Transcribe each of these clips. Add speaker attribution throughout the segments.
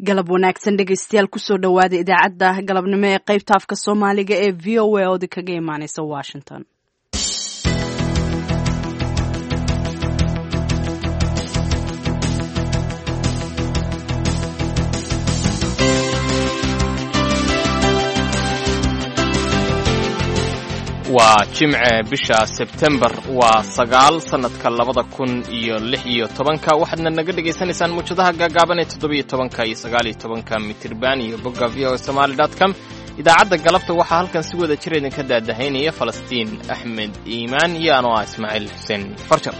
Speaker 1: galab wanaagsan dhegaystayaal kusoo dhowaada idaacadda galabnimo ee qaybta afka soomaaliga ee v o a oodi kaga imaaneysa washington
Speaker 2: waa jimce bisha sebtembar waa sagaal sannadka labada kun iyo lix iyo tobanka waxaadna naga dhagaysanaysaan muujadaha gaagaaban ee toddobiyo tobanka iyo sagaaliyo tobanka mitirban iyo bogga v o somaali dot com idaacadda galabta waxaa halkan si wada jir idinka daadahaynaya falastiin axmed iimaan iyo anoo ah ismaaciil xuseen farjar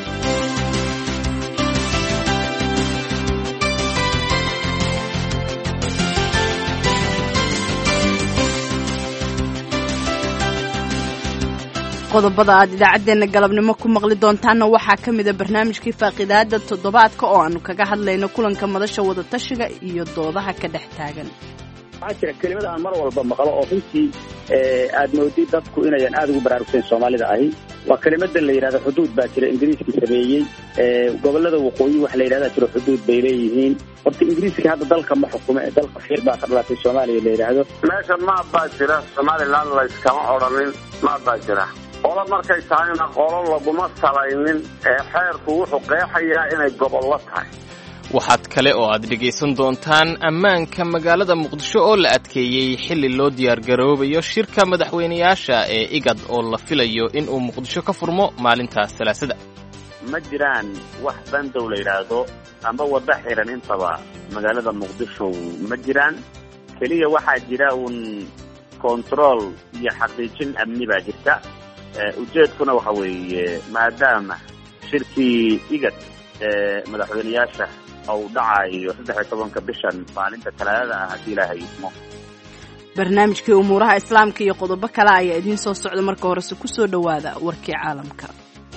Speaker 1: qodobada aad idaacaddeenna galabnimo ku maqli doontaanna waxaa ka mida barnaamijkii faaqidaada toddobaadka oo aanu kaga hadlayno kulanka madasha wadatashiga iyo doodaha ka dhex taagan
Speaker 3: waxaa jira kelimada aan mar walba maqlo oo runtii aad moodid dadku inayan aada ugu baraarugsayn soomaalida ahi waa kelimada la yidhahdo xuduud baa jira ingiriiskii sameeyey gobolada waqooyi waxa la yidhahdaa jiro xuduud bay leeyihiin horta ingiriiska hadda dalka ma xukumo ee dalka fiir baa ka dhalatay soomaaliya la yidhaahdo
Speaker 4: meesha maab baa jira somalilan layskama odhanin maab baa jira qolo markay tahayna qolo laguma salaynin ee xeerku wuxuu qeexayaa inay gobollo tahay
Speaker 2: waxaad kale oo aad dhegaysan doontaan ammaanka magaalada muqdisho oo la adkeeyey xilli loo diyaargaroobayo shirka madaxweynayaasha ee igad oo la filayo in uu muqdisho ka furmo maalintaas salaasada
Speaker 3: ma jiraan wax bandow la yidhaahdo amba waddo xiran intaba magaalada muqdisho ma jiraan keliya waxaa jira uun kontarool iyo xaqiijin amni baa jirta ujeedkuna waxa weeye maadaama shirkii igad ee madaxweynayaasha uu dhacayo saddex iyo tobanka bishan maalinta talaadada ah haddii ilaahay idmo
Speaker 1: barnaamijkii umuuraha islaamka iyo qodobo kale ayaa idiin soo socda marka horese kusoo dhowaada warkii caalamka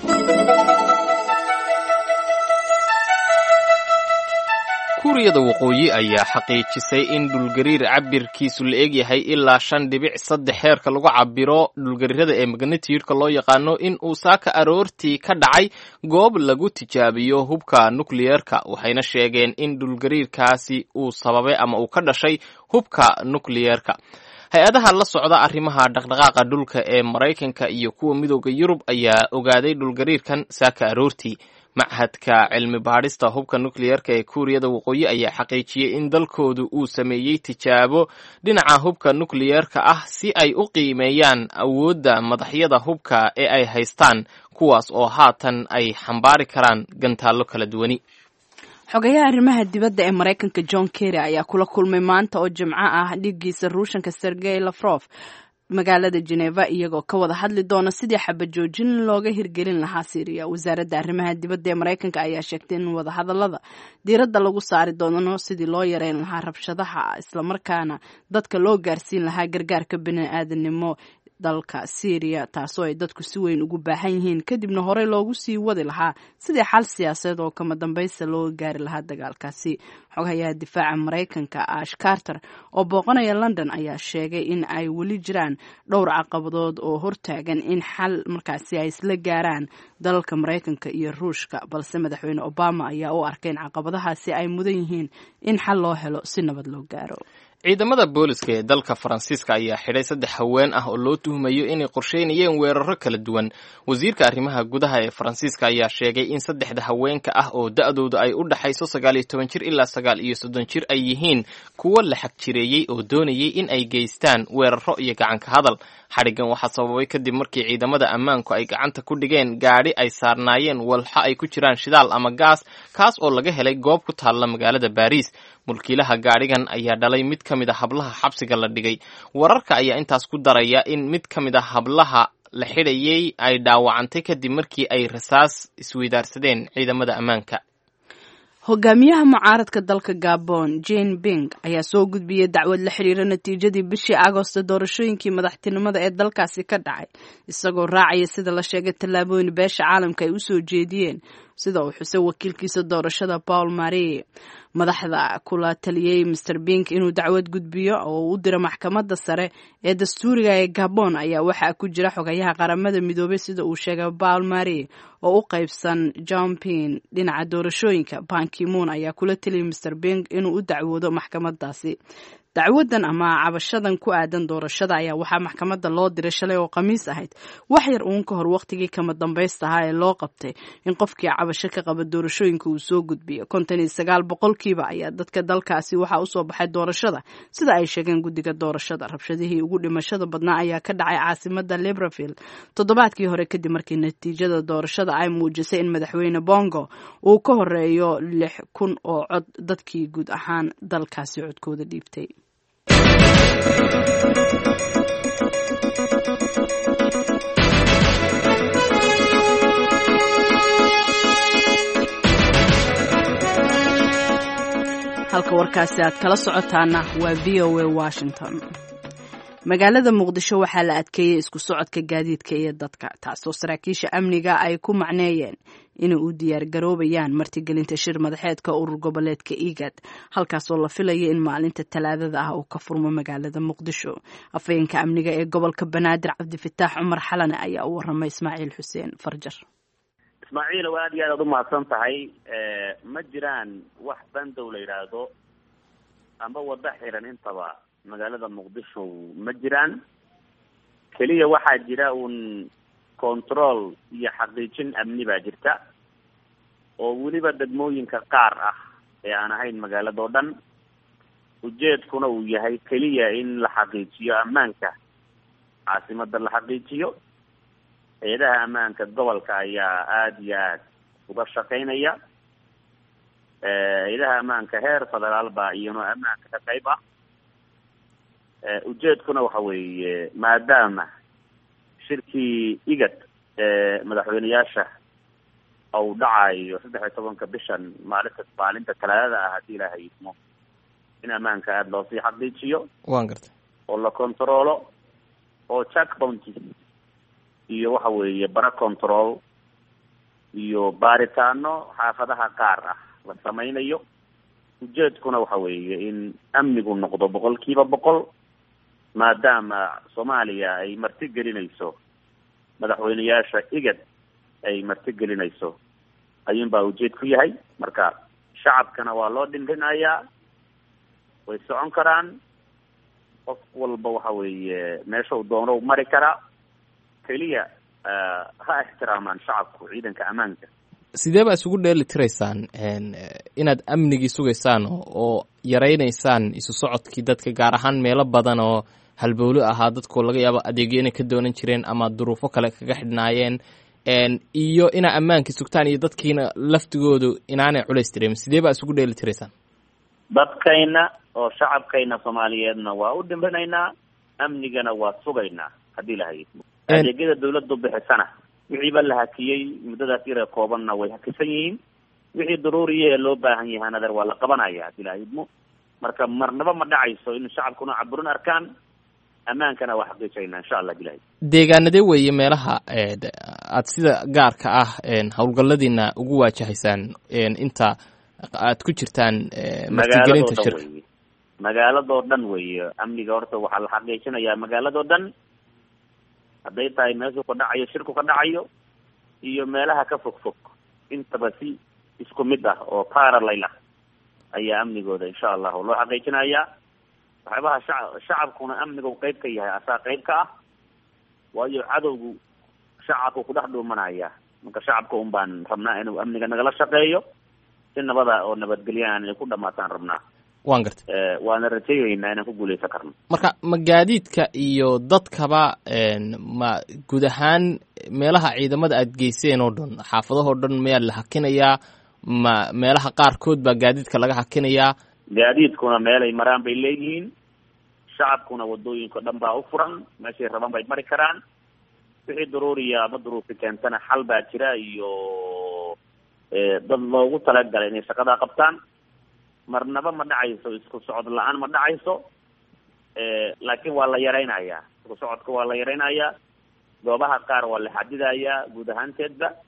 Speaker 2: kuuriyada waqooyi ayaa xaqiijisay in dhulgariir cabirkiisu la egyahay ilaa shan dhibic saddex heerka lagu cabiro dhulgariirada ee magnitiyudka loo yaqaano in uu saaka aroortii ka dhacay goob lagu tijaabiyo hubka nukliyeerka waxayna sheegeen in dhulgariirkaasi uu sababay ama uu ka dhashay hubka nukliyeerka hay-adaha la socda arrimaha dhaqdhaqaaqa dhulka ee maraykanka iyo kuwa midooda yurub ayaa ogaaday dhulgariirkan saaka aroortii machadka cilmi baadhista hubka nukliyeerka ee kuuriyada waqooyi ayaa xaqiijiyey in dalkoodu uu sameeyey tijaabo dhinaca hubka nukliyeerka ah si ay u qiimeeyaan awoodda madaxyada hubka ee ay haystaan kuwaas oo haatan ay xambaari karaan gantaallo kala duwani
Speaker 1: xogayaha arrimaha dibadda ee maraykanka john kerry ayaa kula kulmay maanta oo jimco ah dhiiggiisa ruushanka sergey lafrof magaalada geneva iyagoo ka wada hadli doona sidii xabajoojin looga hirgelin lahaa syriya wasaaradda arrimaha dibadda ee maraykanka ayaa sheegtay in wadahadalada diiradda lagu saari doono sidii loo yareyn lahaa rabshadaha islamarkaana dadka loo gaarsiin lahaa gargaarka bini-aadanimo dalka syriya taasoo ay dadku si weyn ugu baahan yihiin kadibna horey loogu sii wadi lahaa sidii xal siyaasadeed oo kama dambaysta loo gaari lahaa dagaalkaasi xogayaha difaaca maraykanka ash carter oo booqanaya london ayaa sheegay in ay weli jiraan dhowr caqabadood oo hortaagan in xal markaasi ay isla gaaraan dalalka maraykanka iyo ruushka balse madaxweyne obama ayaa u arkay in caqabadahaasi ay mudan yihiin in xal loo helo si nabad loo gaaro
Speaker 2: ciidamada booliska ee dalka faransiiska ayaa xidhay saddex haween ah oo loo tuhmayo inay qorsheynayeen weeraro kala duwan wasiirka arrimaha gudaha ee faransiiska ayaa sheegay in saddexda haweenka ah oo da-dooda ay u dhaxayso sagaal iyo toban jir ilaa sagaal iyo soddon jir ay yihiin kuwo la xag jireeyey oo doonayay in ay geystaan weeraro iyo gacanka hadal xadhiggan waxaa sababay kadib markii ciidamada ammaanku ay gacanta ku dhigeen gaadhi ay saarnaayeen walxo ay ku jiraan shidaal ama gaas kaas oo laga helay goob ku taalla magaalada baariis mulkiilaha gaadhigan ayaa dhalay mid ka mid a hablaha xabsiga la dhigay wararka ayaa intaas ku daraya in mid ka mid a hablaha la xidhayay ay dhaawacantay kadib markii ay rasaas isweydaarsadeen ciidamada ammaanka
Speaker 1: hogaamiyaha mucaaradka dalka gabon jane bing ayaa soo gudbiyey dacwad la xidhiira natiijadii bishii agosto doorashooyinkii madaxtinimada ee dalkaasi ka dhacay isagoo raacaya sida la sheegay tallaabooyin beesha caalamka ay usoo jeediyeen sida uu xusay wakiilkiisa doorashada paul marie madaxda kula taliyey master bink inuu dacwad gudbiyo oo u diro maxkamadda sare ee dastuuriga ee gabon ayaa waxaa ku jira xogayaha qaramada midoobay sida uu sheegay paul marie oo u qaybsan jompin dhinaca doorashooyinka bankimoon ayaa kula taliyay master bink inuu u dacwoodo maxkamadaasi dacwadan ama cabashadan ku aadan doorashada ayaa waxaa maxkamadda loo diray shalay oo khamiis ahayd wax yar uun ka hor waqtigii kama dambaysta ahaa ee loo qabtay in qofkii cabasho ka qaba doorashooyinka uu soo gudbiyo konton iyo sagaal boqolkiiba ayaa dadka dalkaasi waxaa usoo baxay doorashada sida ay sheegeen guddiga doorashada rabshadihii ugu dhimashada badnaa ayaa ka dhacay caasimada libreville toddobaadkii hore kadib markii natiijada doorashada ay muujisay in madaxweyne bongo uu ka horeeyo lix kun oo cod dadkii guud ahaan dalkaasi codkooda dhiibtay halka warkaasi aad kala socotaana waa v o a washington magaalada muqdisho waxaa la adkeeyey isku socodka gaadiidka iyo dadka taasoo saraakiisha amniga ay ku macneeyeen inay u diyaar garoobayaan martigelinta shir madaxeedka urur goboleedka igad halkaasoo la filaya in maalinta talaadada ah uu ka furmo magaalada muqdisho afhayeenka amniga ee gobolka banaadir cabdifataax cumar xalane ayaa u waramay ismaaciil xuseen farjar
Speaker 3: ismaaciil waa aad iyo aad aad umahadsan tahay ma jiraan wax bandow la yidhaahdo amba wada xiran intaba magaalada muqdisho ma jiraan keliya waxaa jira uun control iyo xaqiijin amni baa jirta oo weliba degmooyinka qaar ah ee aan ahayn magaaladao dhan ujeedkuna uu yahay keliya in la xaqiijiyo ammaanka caasimada la xaqiijiyo hay-adaha ammaanka gobolka ayaa aada iyo aad uga shaqeynaya hay-adaha ammaanka heer federaal baa iyano ammaanka ka qayb ah ujeedkuna waxa weeye maadaama shirkii igad ee madaxweyneyaasha uu dhacayo saddex iyo tobanka bishan maalinta maalinta talaadada ah haddii ilaahay idmo in ammaanka aada loosii xaqiijiyo
Speaker 2: waan gartay
Speaker 3: oo la controlo oo jack bounty iyo waxa weeye bara control iyo baaritaano xaafadaha qaar ah la sameynayo ujeedkuna waxa weeye in amnigu noqdo boqol kiiba boqol maadaama soomaaliya ay marti gelinayso madaxweyneyaasha igad ay marti gelinayso ayuun baa ujeed ku yahay marka shacabkana waa loo dhindhinayaa way socon karaan qof walba waxa weeye meesha uu doono mari karaa keliya ha ixtiraamaan shacabku ciidanka ammaanka
Speaker 2: sidee baa isugu dheeli tiraysaan inaad amnigii sugaysaan oo yaraynaysaan isu socodkii dadka gaar ahaan meelo badan oo halbowlo ahaa dadkoo laga yaabo adeegyo inay ka doonan jireen ama duruufo kale kaga xidhnaayeen iyo inaa ammaankii sugtaan iyo dadkiina laftigoodu inaanay culays tireemin sidee baa isugu dheeli tiraysaan
Speaker 3: dadkayna oo shacabkayna soomaaliyeedna waa u dhimbinaynaa amnigana waa sugaynaa haddii lahay adeegyada dawladdu bixisana wixiiba la hakiyey muddadaas yara koobanna way hakisan yihiin wixii daruuriya ee loo baahan yahaan adeer waa la qabanaya haddii lahay idmo marka marnaba ma dhacayso in shacabkuna caburin arkaan ammaankana waa xaqiijayna insha allah bilahi
Speaker 2: deegaanadee weeye meelaha aad sida gaarka ah howlgalladiina ugu waajahaysaan inta aad ku jirtaan martigelinta shirka
Speaker 3: weye magaaladoo dhan weeye amniga horta waxaa la xaqiijinayaa magaaladoo dhan hadday tahay meeshuu ka dhacayo shirku ka dhacayo iyo meelaha ka fog fog intaba si isku mid ah oo paralel ah ayaa amnigooda insha allahu loo xaqiijinayaa waxyaabaha shaca shacabkuna amnigu qeyb ka yahay asaa qeyb ka ah waayo cadowgu shacabku ku dhex dhuumanaya marka shacabka un baan rabnaa inuu amniga nagala shaqeeyo si nabada oo nabadgelyaaan inay ku dhamaataan rabnaa
Speaker 2: waan gartay
Speaker 3: waana rajaynaynaa inaan ku guuleysan karno
Speaker 2: marka ma gaadiidka iyo dadkaba ma guud ahaan meelaha ciidamada aad geyseen oo dhan xaafadahoo dhan mayaa la hakinayaa ma meelaha qaarkood baa gaadiidka laga hakinayaa
Speaker 3: gaadiidkuna meelay maraan bay leeyihiin shacabkuna wadooyinka dhan baa u furan meeshay rabaan bay mari karaan wixii daruuriya ama duruufi keentana xal baa jira iyo dad loogu talagalay inay shaqadaa qabtaan marnaba ma dhacayso isku socod la-aan ma dhacayso laakiin waa la yaraynayaa isku socodka waa la yaraynayaa goobaha qaar waa la xadidayaa guud ahaanteedba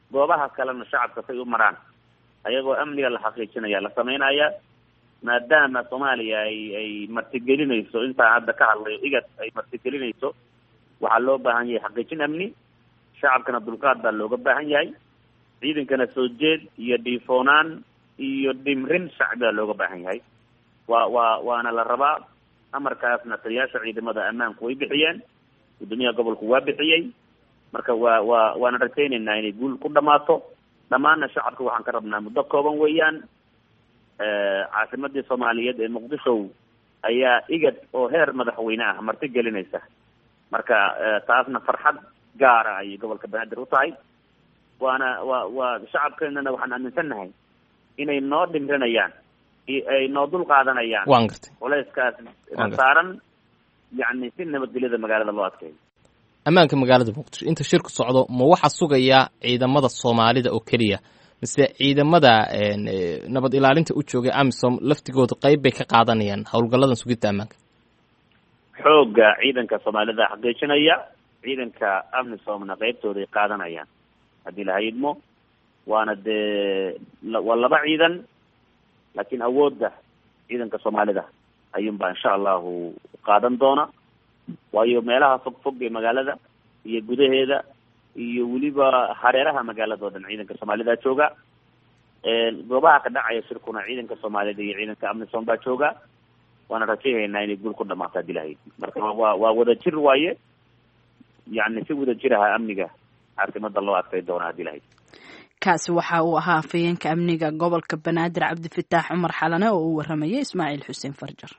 Speaker 3: goobaha kalena shacabka say u maraan ayagoo amniga la xaqiijinaya la sameynaya maadaama soomaaliya ay ay martigelinayso intaan hadda ka hadlayo igad ay martigelinayso waxaa loo baahan yahay xaqiijin amni shacabkana dulqaad baa looga baahan yahay ciidankana soo jeed iyo dhiifoonaan iyo dhimrin shacbi baa looga baahan yahay waa waa waana la rabaa amarkaasna taliyaasha ciidamada ammaanku way bixiyeen guddoomiyaha gobolku waa bixiyey marka waa waa waana rajaynaynaa inay guul ku dhamaato dhammaanna shacabka waxaan ka rabnaa muddo kooban weeyaan caasimadii soomaaliyeed ee muqdisho ayaa igad oo heer madaxweyne ah marti gelinaysa marka taasna farxad gaara ayay gobolka banaadir u tahay waana waa waa shacabkeenana waxaan aaminsannahay inay noo dhimrinayaan ay noo dul qaadanayaan
Speaker 2: waan gartay
Speaker 3: culeyskaas saaran yacni si nabadgelyada magaalada loo adkeeyo
Speaker 2: ammaanka magaalada muqdisho inta shirku socdo ma waxaa sugayaa ciidamada soomaalida oo keliya mise ciidamada nabad ilaalinta u joogay amisom laftigooda qeyb bay ka qaadanayaan howlgalladan sugidda ammaanka
Speaker 3: xoogga ciidanka soomaalida xaqiijinaya ciidanka amisomna qeybtooday qaadanayaan haddii la hayidmo waana dee waa laba ciidan laakiin awoodda ciidanka soomaalida ayuunbaa insha allahu qaadan doona waayo meelaha fog fog ee magaalada iyo gudaheeda iyo weliba hareeraha magaalada o dhan ciidanka soomaalida jooga goobaha ka dhacaya shirkuna ciidanka soomaalida iyo ciidanka amisom baa jooga waana rajayhaynaa inay guul ku dhamaato hadii lahayd marka waa waa wadajir waaye yani si wadajir aha amniga caasimada loo adkay doona hadii lahayd
Speaker 1: kaasi waxa uu ahaa afhayeenka amniga gobolka banaadir cabdifataax cumar xalane oo uu waramayay ismaaciil xuseen farjar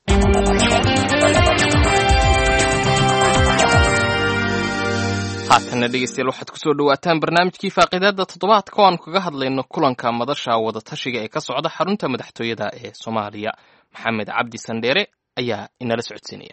Speaker 2: haatanna dhegeystayaal waxaad kusoo dhawaataan barnaamijkii faaqiidaada toddobaadka oo aanu kaga hadlayno kulanka madasha wadatashiga ee ka socda xarunta madaxtooyada ee soomaaliya maxamed cabdi sandheere ayaa inala socodsiinaya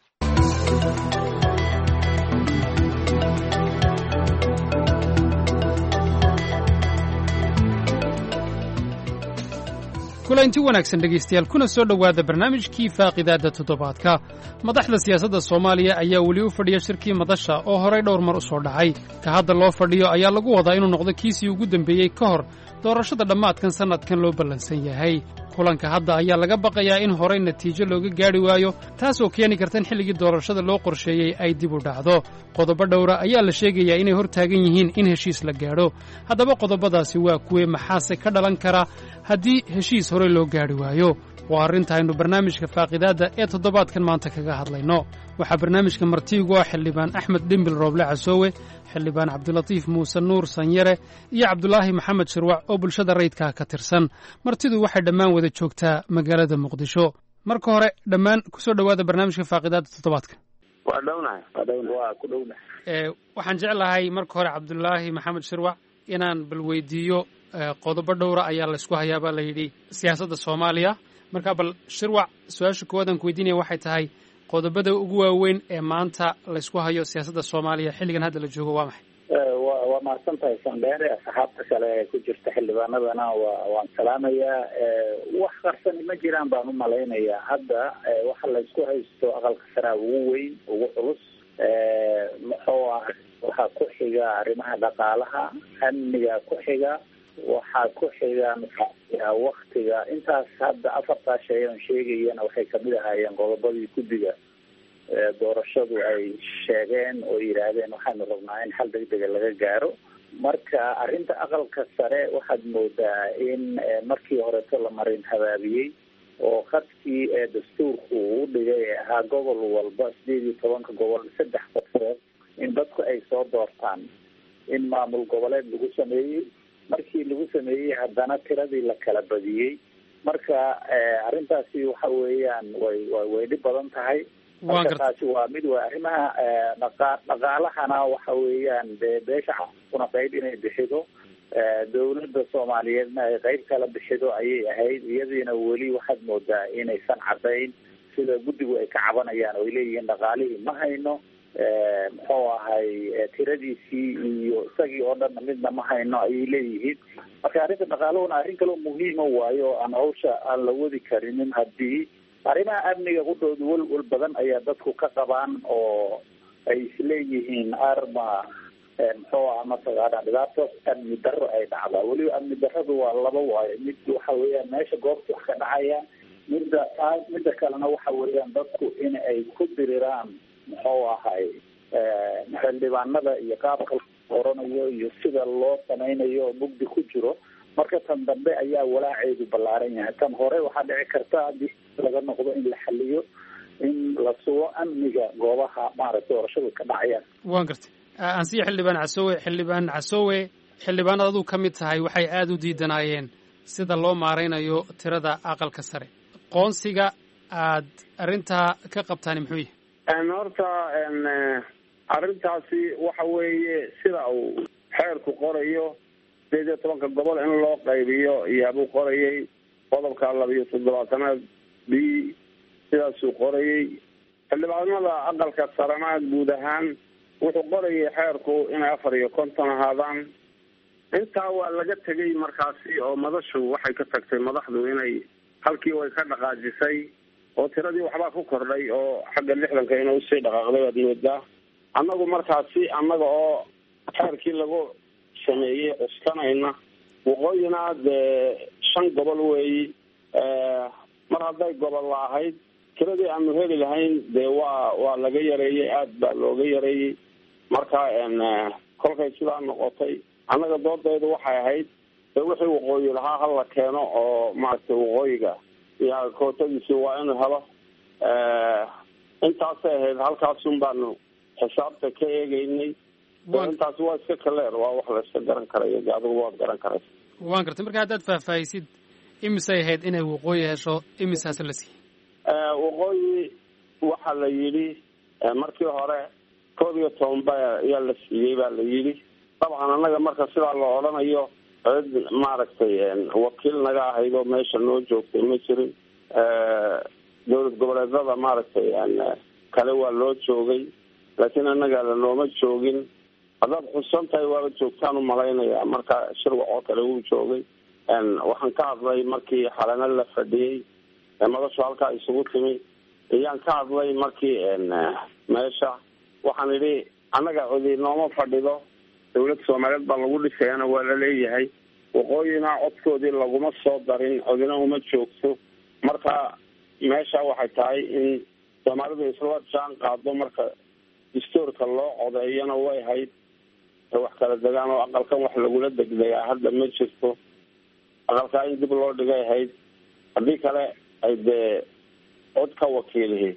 Speaker 5: kulanti wanaagsan dhegaystayaal kuna soo dhowaada barnaamijkii faaqidaadda toddobaadka madaxda siyaasadda soomaaliya ayaa weli u fadhiya shirkii madasha oo horay dhowr mar u soo dhacay ka hadda loo fadhiyo ayaa lagu wadaa inuu noqdo kiisii ugu dembeeyey ka hor doorashada dhammaadkan sannadkan loo ballansan yahay kulanka hadda ayaa laga baqayaa in horay natiijo looga gaadhi waayo taasoo keeni karta in xilligii doorashada loo qorsheeyey ay dib u dhacdo qodobo dhowra ayaa la sheegayaa inay hor taagan yihiin in heshiis la gaadho haddaba qodobadaasi waa kuwe maxaase ka dhalan kara haddii heshiis horey loo gaadhi waayo waa arrinta aynu barnaamijka faaqidaadda ee toddobaadkan maanta kaga hadlayno waxaa barnaamijka martiigu ah xildhibaan axmed dhimbil rooble casoowe xildhibaan cabdilatiif muuse nuur sanyare iyo cabdulaahi maxamed shirwac oo bulshada rayidkaa ka tirsan martidu waxay dhammaan wada joogtaa magaalada muqdisho marka hore dhammaan kusoo dhowaada barnaamijka faaqidaadda toddobaadka
Speaker 4: waa dhownahay waa dhowna waa ku dhownahay
Speaker 5: waxaan jeclahay marka hore cabdulaahi maxamed shirwac inaan bal weydiiyo qodobo dhowra ayaa laysku hayaa baa la yidhi siyaasadda soomaaliya marka bal shirwac su-aasha koowaad aan ku weydiinaya waxay tahay qodobada ugu waaweyn ee maanta laysku hayo siyaasadda soomaaliya xilligan hadda la joogo waa maxay
Speaker 6: wa waa mahadsan tahay sandheere asxaabta kale ee ku jirta xildhibaanadana wa waan salaamayaa wax qarsani ma jiraan baan u malaynayaa hadda waxa laysku haysto aqalka saraa ugu weyn ugu culus muxuu ah waxaa ku xiga arrimaha dhaqaalaha amniga ku xiga waxaa ku xiga waktiga intaas hadda afartaa shay oon sheegayana waxay kamid ahaayeen qodobadii guddiga doorashadu ay sheegeen oo yidhaahdeen waxaanu rabnaa in xal degdega laga gaaro marka arrinta aqalka sare waxaad moodaa in markii horeto la marin habaabiyey oo khadkii ee dastuurku uu dhigay ee ahaa gobol walba sideed iyo tobanka gobol saddex qofood in dadku ay soo doortaan in maamul goboleed lagu sameeyey markii lagu sameeyey haddana tiradii la kala badiyey marka arrintaasi waxa weeyaan way way dhib badan tahay marka taasi waa mid waa arrimaha dhaqa dhaqaalahana waxa weeyaan dee beesha caalamkuna qayb inay bixido dawladda soomaaliyeedna ay qayb kala bixido ayay ahayd iyadiina weli waxaad moodaa inaysan cadayn sida guddigu ay ka cabanayaan oo ay leeyihiin dhaqaalihii ma hayno muxuu ahay tiradiisii iyo isagii oo dhanna midna ma hayno ayay leeyihiin marka arrinta dhaqaaluhuna arrin kaloo muhiima waayo oo aan hawsha aan la wadi karinin haddii arrimaha amniga qudhooda welwel badan ayaa dadku ka qabaan oo ay isleeyihiin arma muxuu aha mataqaana dhibaatoos amni darro ay dhacdaa weliba amni darradu waa laba waayo mid waxa weeyaan meesha goobta wax ka dhacayaan midda taa midda kalena waxa weeyaan dadku in ay ku diriraan muxuu ahay xildhibaanada iyo qaabka oranayo iyo sida loo samaynayo oo mugdi ku jiro marka tan dambe ayaa walaaceedu ballaaran yahay tan hore waxaa dhici karta haddii laga noqdo in la xaliyo in la sugo amniga goobaha maaragtay doorashadu ka dhacayaan
Speaker 5: waan gartay ansiya xildhibaan casoowe xildhibaan casoowe xildhibaanad aduu ka mid tahay waxay aada u diidanaayeen sida loo maaraynayo tirada aqalka sare qoonsiga aad arrintaa ka qabtaani muxuu yahay
Speaker 4: horta arrintaasi waxa weeye sida uu xeerku qorayo sideed iyo tobanka gobol in loo qaybiyo iyaabuu qorayay qodobka labiyo toddobaatanaad b sidaasuu qorayay xildhibaanada aqalka sarena guud ahaan wuxuu qorayay xeerku inay afar iyo konton ahaadaan intaa waa laga tegay markaasi oo madashu waxay ka tagtay madaxdu inay halkii way ka dhaqaajisay oo tiradii waxbaa ku kordhay oo xagga lixdanka ina usii dhaqaaqday waad moodaa annagu markaasi annaga oo xeerkii lagu sameeyey cuskanayna waqooyina dee shan gobol weeyi mar hadday gobol la ahayd tiradii aanu heli lahayn dee waa waa laga yareeyey aada baa looga yareeyey marka kolkay sidaa noqotay annaga doodaydu waxay ahayd dee wixii waqooyi lahaa hala keeno oo maaragtay waqooyiga iyo kootadiisi waa inuu helo intaasay ahayd halkaasun baanu xisaabta ka eegeynay intaasi waa iska kaleer waa wax la iska garan karayo de adigu waad garan karaysa
Speaker 5: waan gartay marka haddaad faahfaahisid imisay ahayd inay waqooyi hesho imisaas la siiyey
Speaker 4: waqooyi waxa la yidhi markii hore koob iyo toban ba ayaa la siiyey baa la yidhi dabcan annaga marka sidaa la odhanayo cid maaragtay wakiil naga ahayd oo meesha noo joogtay ma jirin dowlad goboleedada maaragtay kale waa loo joogay laakiin annaga lanooma joogin haddaad xusan tahay waaba joogtaan umalaynaya marka shirwac oo kale wuu joogay waxaan ka hadlay markii xalano la fadhiyey madashu halkaa isugu timi ayaan ka hadlay markii meesha waxaan idhi annaga codi nooma fadhido dawlad soomaaliyeed baa lagu dhisayana waa la leeyahay waqooyina codkoodii laguma soo darin codina uma joogto marka meesha waxay tahay in soomaalidu isla jaan qaado marka distoorka loo codeeyana way hayd wax kala degaan oo aqalkan wax lagula degdegaa hadda ma jirto aqalkaa in dib loo dhigay hayd haddii kale ay dee cod ka wakiilihi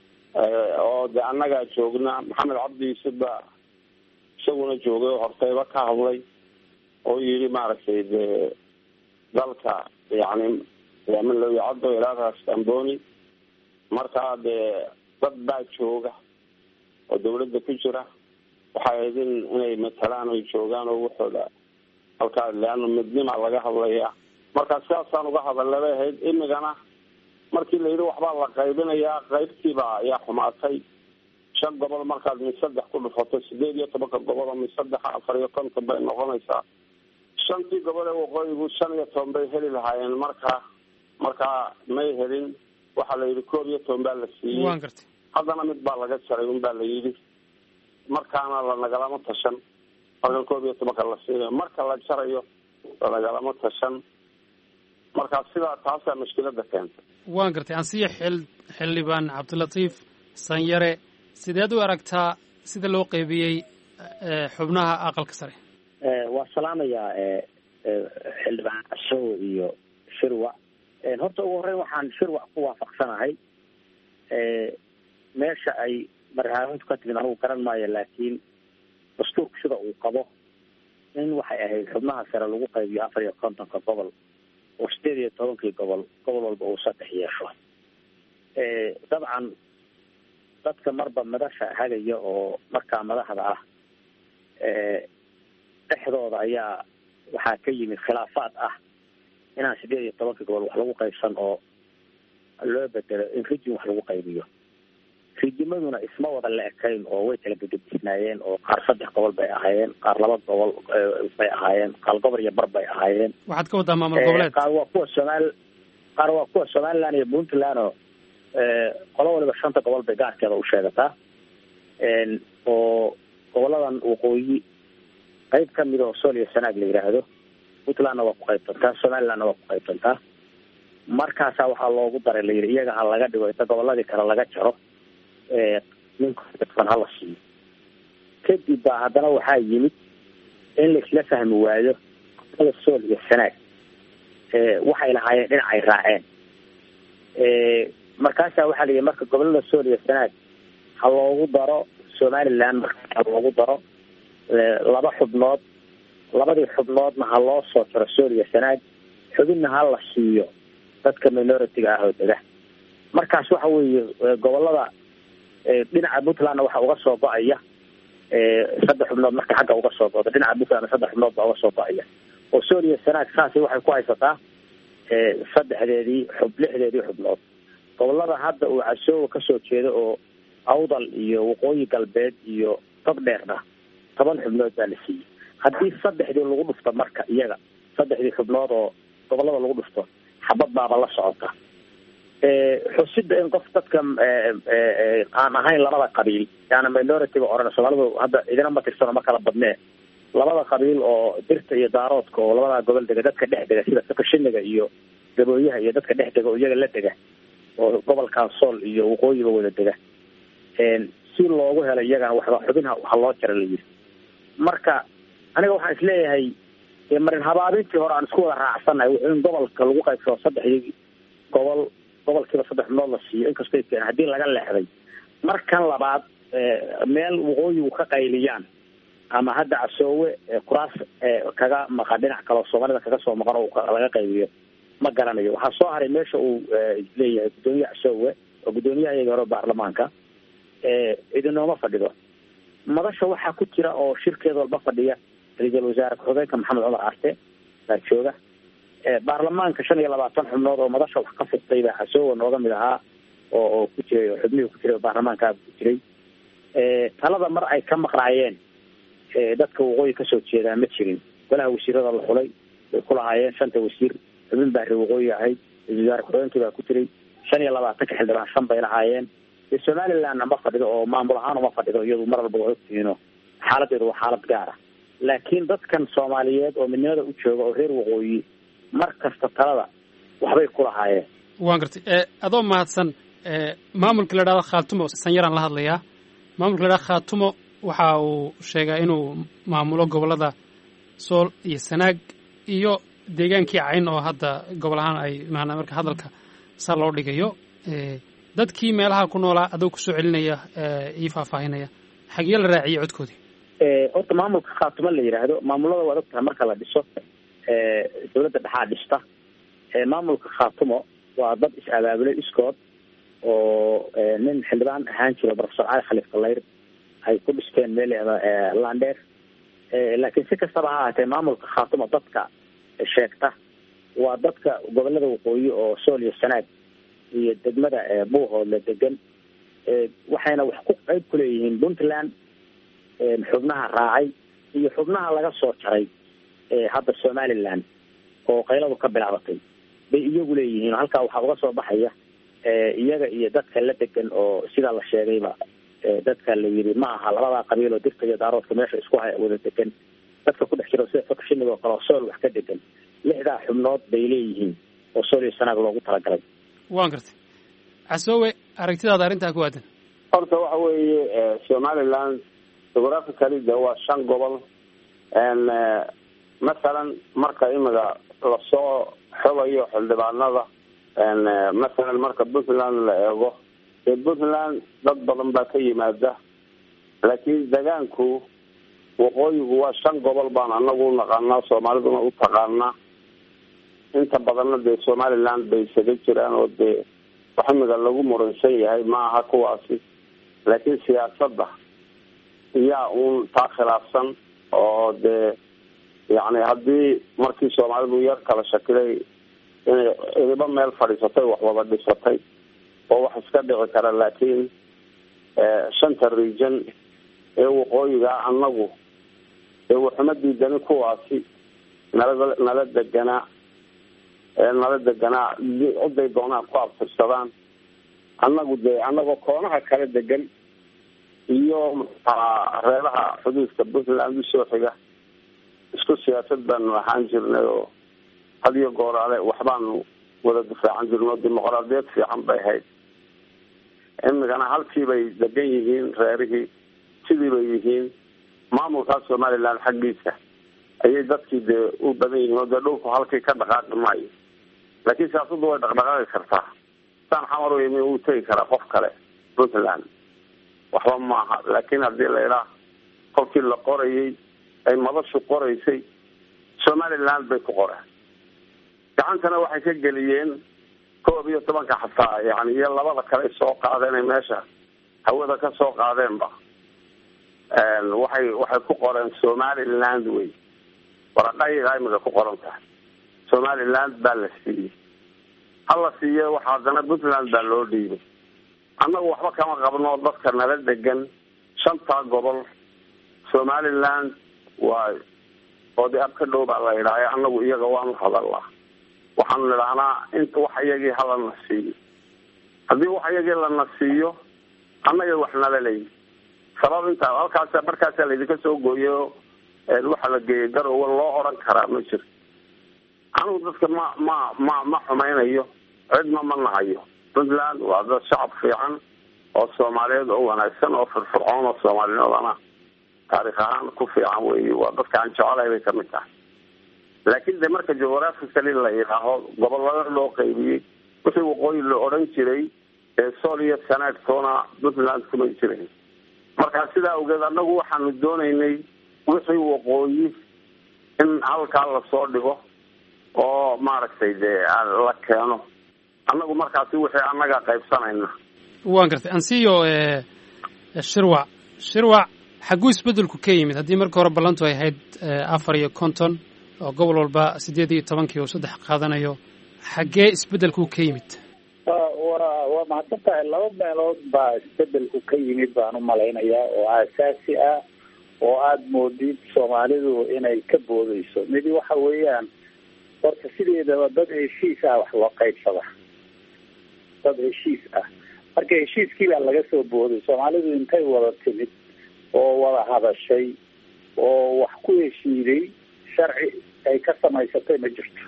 Speaker 4: oo de annagaa joogna maxamed cabdi yuusuf baa isaguna joogay oo hortayba ka hadlay oo yidhi maaragtay dee dalka yacni yaminlawicaddo ilaadaas amboni markaa dee dad baa jooga oo dawladda ku jira waxay ahayd in inay matalaan oy joogaan oo waxooda halkaa leano midnima laga hadlaya marka sidaasaan uga hadalla bay ahayd imigana markii la yidhi waxbaa la qaybinayaa qaybtiiba ayaa xumaatay shan gobol markaad mid saddex ku dhufato sideed iyo tobanka gobol oo mid saddexa afar iyo konton bay noqonaysaa shantii gobol ee waqooyigu shan iyo toban bay heli lahaayeen marka markaa may helin waxaa la yidhi koob iyo toban baa la siiyey
Speaker 5: waan gartay
Speaker 4: haddana mid baa laga jaray un baa la yidhi markaana lanagalama tashan marka koob iyo tobanka la siinayo marka la jarayo lanagalama tashan marka sidaa taasaa mushkilada keentay
Speaker 5: waan gartay ansiya xil xildhibaan cabdilatiif sanyare sideed u aragtaa sida loo qeybiyey xubnaha aqalka sare
Speaker 6: waa salaamayaa xildhibaan cashow iyo shirwac horta ugu horreyn waxaan shirwac ku waafaqsanahay meesha ay marhaamintu ka timid anigu garan maayo laakiin dastuurku sida uu qabo in waxay ahayd xubnaha sare lagu qaybiyo afar iyo kontonka gobol oo sideed iyo tobankii gobol gobol walba uu saddex yeesho dabcan dadka marba madasha hagaya oo markaa madaxda ah dhexdooda ayaa waxaa ka yimid khilaafaad ah inaan sideed iyo tobankii gobol wax lagu qaybsan oo loo bedelo in rijin wax lagu qaybiyo rijimaduna isma wada la ekayn oo way kala gededisnaayeen oo qaar saddex gobol bay ahaayeen qaar laba gobol bay ahaayeen qaar gobol iyo bar bay ahaayeen
Speaker 5: waxaad ka waddaa maamul goboleed
Speaker 6: qaar waa kuwa somaal qaar waa kuwa somaliland iyo puntland oo qolo waliba shanta gobol bay gaarkeeda u sheegataa oo goboladan waqooyi qayb kamid oo sool iyo sanaag la yidhaahdo puntlandna waa ku qaybsantaa somalilandna waa ku qaybsantaa markaasaa waxaa loogu daray la yidhi iyaga ha laga dhigo inta goboladii kale laga jaro ninkan hala siiyo kadib baa haddana waxaa yimid in laisla fahmi waayo gobolada sool iyo sanaag waxay lahaayeen dhinac ay raaceen markaasaa waxaa la yidhi marka gobolada sool iyo sanaag ha loogu daro somaliland marka ha loogu daro laba xubnood labadii xubnoodna ha loo soo jaro sool iyo sanaag xubinna ha la siiyo dadka minority-ga ah oo dega markaas waxa weeye gobolada dhinaca puntlandna waxa uga soo go-aya saddex xubnood marka xagga uga soo go-da dhinaca puntlandna saddex xubnood baa uga soo go-aya oo sool iyo sanaag saasi waxay ku haysataa saddexdeedii xub lixdeedii xubnood gobolada hadda uu casoowa kasoo jeedo oo awdal iyo waqooyi galbeed iyo dad dheerna toban xubnood baa la siiyey haddii saddexdii lagu dhufto marka iyaga saddexdii xubnood oo gobolada lagu dhufto xabad baaba la socota xusida in qof dadka aan ahayn labada qabiil yaana minority-ga oran soomaalidu hadda idina ma tirsano ma kala badnee labada qabiil oo dirta iyo daaroodka oo labadaa gobol dega dadka dhex dega sida sakashiniga iyo gabooyaha iyo dadka dhex dega oo iyaga la dega oo gobolkan sool iyo waqooyiba wada dega si loogu helo iyagana waxba xubin ha loo jara la yidhi marka aniga waxaan isleeyahay marin habaabintii hore aan isku wada raacsannahay wuxuu in gobolka lagu qaybsado saddexdii gobol gobolkiiba saddex xubnood la siiyo inkastoo keen haddii laga leexday markan labaad meel waqooyigu ka qayliyaan ama hadda casoowe kuraas kaga maqan dhinac kaleo soomaalida kaga soo maqan oo laga qaybiyo ma garanayo waxaa soo haray meesha uu leeyahay guddoomiye casoowe oo guddoomiyaha iyagii hore baarlamaanka idinooma fadhido madasha waxaa ku jira oo shirkeed walba fadhiya ra-iisul wasaare ku-xigeenka maxamed cumar arte baa jooga baarlamaanka shan iyo labaatan xubnood oo madasha wax ka furtay baa casoowa nooga mid ahaa oo oo ku jiray oo xubnihii ku jiray baarlamaankaa ku jiray talada mar ay ka maqnaayeen dadka waqooyi kasoo jeedaa ma jirin golaha wasiirada la xulay way ku lahaayeen shanta wasiir xubin baa reer waqooyi ahayd ra-isul wasaare ku-xigeenkii baa ku jiray shan iyo labaatanka xildhibaan shan bay lahaayeen somalilandna ma fadhido oo maamul ahaan uma fadhido iyadu mar walba waa ogtihiino xaaladeedu waa xaalad gaar ah laakiin dadkan soomaaliyeed oo midnimada u jooga oo reer waqooyi mar kasta talada waxbay ku lahaayeen
Speaker 5: waan gartay adoo mahadsan maamulka la dhahdo khaatumo sanyaraan la hadlayaa maamulka la dhahdo khaatumo waxa uu sheegaa inuu maamulo gobollada sool iyo sanaag iyo deegaankii cayn oo hadda gobol ahaan ay maanaa marka hadalka saa loo dhigayo dadkii meelaha ku noolaa adoo kusoo celinaya ii faahfaahinaya xagee la raaciyey codkoodii
Speaker 6: horta maamulka khaatumo la yidhaahdo maamulada waad ogtahay marka la dhiso dawladda dhexaa dhista maamulka khaatumo waa dad is-abaabulay iskood oo nin xildhibaan ahaan jiro profesor cali khaliif kalayr ay ku dhisteen meel landheer laakiin si kastaba ha ahaatee maamulka khaatumo dadka sheegta waa dadka gobolada waqooyi oo sool iyo sanaag iyo degmada buuhoodla degan waxayna wax ku qayb ku leeyihiin puntland xubnaha raacay iyo xubnaha laga soo jaray hadda somaliland oo qayladu ka bilaabatay bay iyagu leeyihiin halkaa waxaa uga soo baxaya iyaga iyo dadka la degan oo sidaa la sheegayba dadka la yidhi ma aha labadaa qabiil oo dirta iyo daaroodka meesha isku haya wada degan dadka ku dhex jiro sida fakashiniga oo kale oo sool wax ka degan lixdaa xubnood bay leeyihiin oo sool iyo sanaag loogu talagalay
Speaker 5: waan gartay casoowe aragtidaada arrintaa ku aadan
Speaker 4: horta waxa weeye somaliland geographically de waa shan gobol masalan marka imiga lasoo xogayo xildhibaanada masalan marka puntland la eego dee puntland dad badan baa ka yimaada laakiin degaanku waqooyigu waa shan gobol baan anagu unaqaanaa soomaaliduna u taqaanaa inta badanna dee somaliland bay isaga jiraan oo dee wax imiga lagu muransan yahay ma aha kuwaasi laakiin siyaasadda iyaa uun taa khilaafsan oo dee yacni haddii markii soomaalidu yar kala shakilay inay idiba meel fadhiisatay wax wada dhisatay oo wax iska dhici kara laakiin shanta region ee waqooyiga anagu ee waxuma diidani kuwaasi nala nala deganaa nala deganaa ciday doonaan ku abtirsadaan annagu dee annagoo koonaha kala degan iyo reeraha xuduudka puntland usoo xiga isku siyaasad baanu ahaan jirnay oo had iyo gooraale waxbaanu wada difaacan jirno dimuqraadiyad fiican bay ahayd imikana halkii bay degan yihiin reerihii sidii bay yihiin maamulkaas somaliland xaggiisa ayay dadkii dee u badan yihiin oo dee dhulku halkii ka dhaqaaqi maayo laakiin siyaasaddu way dhaqdhaqaaqi kartaa saan xamar u yimi uu tegi karaa qof kale puntland waxba maaha laakiin haddii la idhaa kolkii la qorayay ay madashu qoraysay somaliland bay ku qoreen gacantana waxay ka geliyeen koob iyo tobanka xataa yani iyo labada kale soo qaadeen ay meesha hawada ka soo qaadeenba waxay waxay ku qoreen somaliland wey waraqayga imika ku qoran tahay somaliland baa la siiyey hala siiye waxa haddana puntland baa loo dhiibay annagu waxba kama qabno dadka nala degan shantaa gobol somaliland waa oodi ab ka dhow baa la idhaahay annagu iyaga waanu hadalaa waxaanu nidhahnaa inta wax iyagii halana siiyo haddii wax iyagii lana siiyo annaga wax nala leeyi sabab intaa halkaasa markaasaa laydinka soo gooyo waxa la geeyay garowe loo oran karaa ma jiro anigu dadka ma ma ma ma xumaynayo cidna ma nahayo puntland waa dad shacab fiican oo soomaaliyeed oo wanaagsan oo firfircoon oo soomaalinimadana taarikh ahaan ku fiican wey waa dadka aan jecelahay bay kamid tahay laakiin de marka geographically la yidhaaho gobolada loo qaybiyey wixii waqooyi la odhan jiray ee sool iyo sanaagtoona puntland kumay jirayn marka sidaa awgeed annagu waxaanu doonaynay wixii waqooyi in halkaa lasoo dhigo oo maaragtay dee la keeno annagu markaasi wixii annaga qaybsanayna
Speaker 5: waan gartay ansiyo shirwac shirwac xagguu isbeddelku ka yimid haddii marka hore ballantu ay ahayd afar iyo konton oo gobol walba siddeed iyo tobankii oo saddex qaadanayo xaggee isbeddelku ka yimid
Speaker 6: wa waa mahadsan tahay laba meelood baa isbedelku ka yimid baan u malaynayaa oo aasaasi ah oo aada moodid soomaalidu inay ka boodeyso midi waxa weeyaan horta sideedaba dad heshiis ah wax loo qaybsada dad heshiis ah marka heshiiskii baa laga soo booday soomaalidu intay wada timid oo wada hadashay oo wax ku heshiiday sharci ay ka samaysatay ma jirto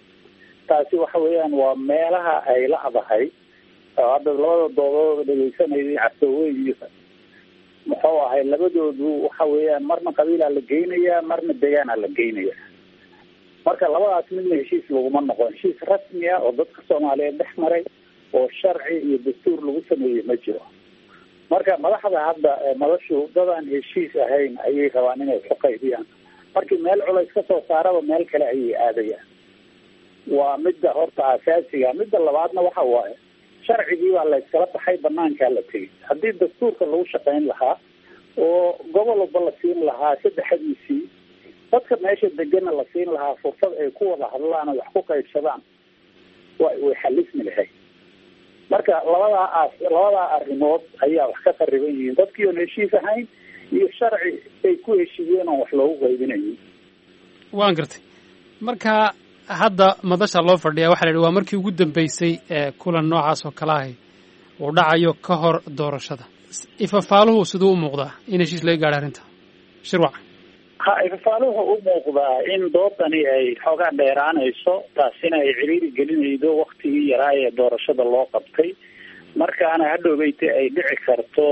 Speaker 6: taasi waxa weeyaan waa meelaha ay la adahay oo hadda labada doodooda dhegeysanayay casoowe iyo muxuu ahay labadoodu waxa weeyaan marna qabiilaa la geynayaa marna degaanaa la geynayaa marka labadaas midna heshiis laguma noqon heshiis rasmi ah oo dadka soomaaliyeed dhex maray oo sharci iyo dastuur lagu sameeyey ma jiro marka madaxda hadda madashu dadaan heshiis ahayn ayay rabaan inay ku qaybiyaan markii meel culays ka soo saaraba meel kale ayay aadayaan waa midda horta asaasiga midda labaadna waxa waaye sharcigii baa la iskala baxay banaankaa la tegay haddii dastuurka lagu shaqayn lahaa oo gobol walba la siin lahaa saddexdiisii dadka meesha degana la siin lahaa fursad ay ku wada hadlaan oo wax ku qaybsadaan wa way xalismi lahayd marka labadaa as labadaa arrimood ayaa wax ka qariban yihiin dadkii oon heshiis ahayn iyo sharci ay ku heshiiyeen oon wax loogu qaybinayin
Speaker 5: waan gartay marka hadda madasha loo fadhiyaa waxa la yidhi waa markii ugu dambeysay ee kulan noocaas oo kale ahi uu dhacayo ka hor doorashada ifafaaluhu siduu u muuqdaa in heshiis laga gaadho arrinta shirwac
Speaker 6: ha ifafaaluhu u muuqdaa in doodani ay xoogaa dheeraanayso taasina ay ciriiri gelinaydo waktigii yaraa ee doorashada loo qabtay markaana hadhowbeyte ay dhici karto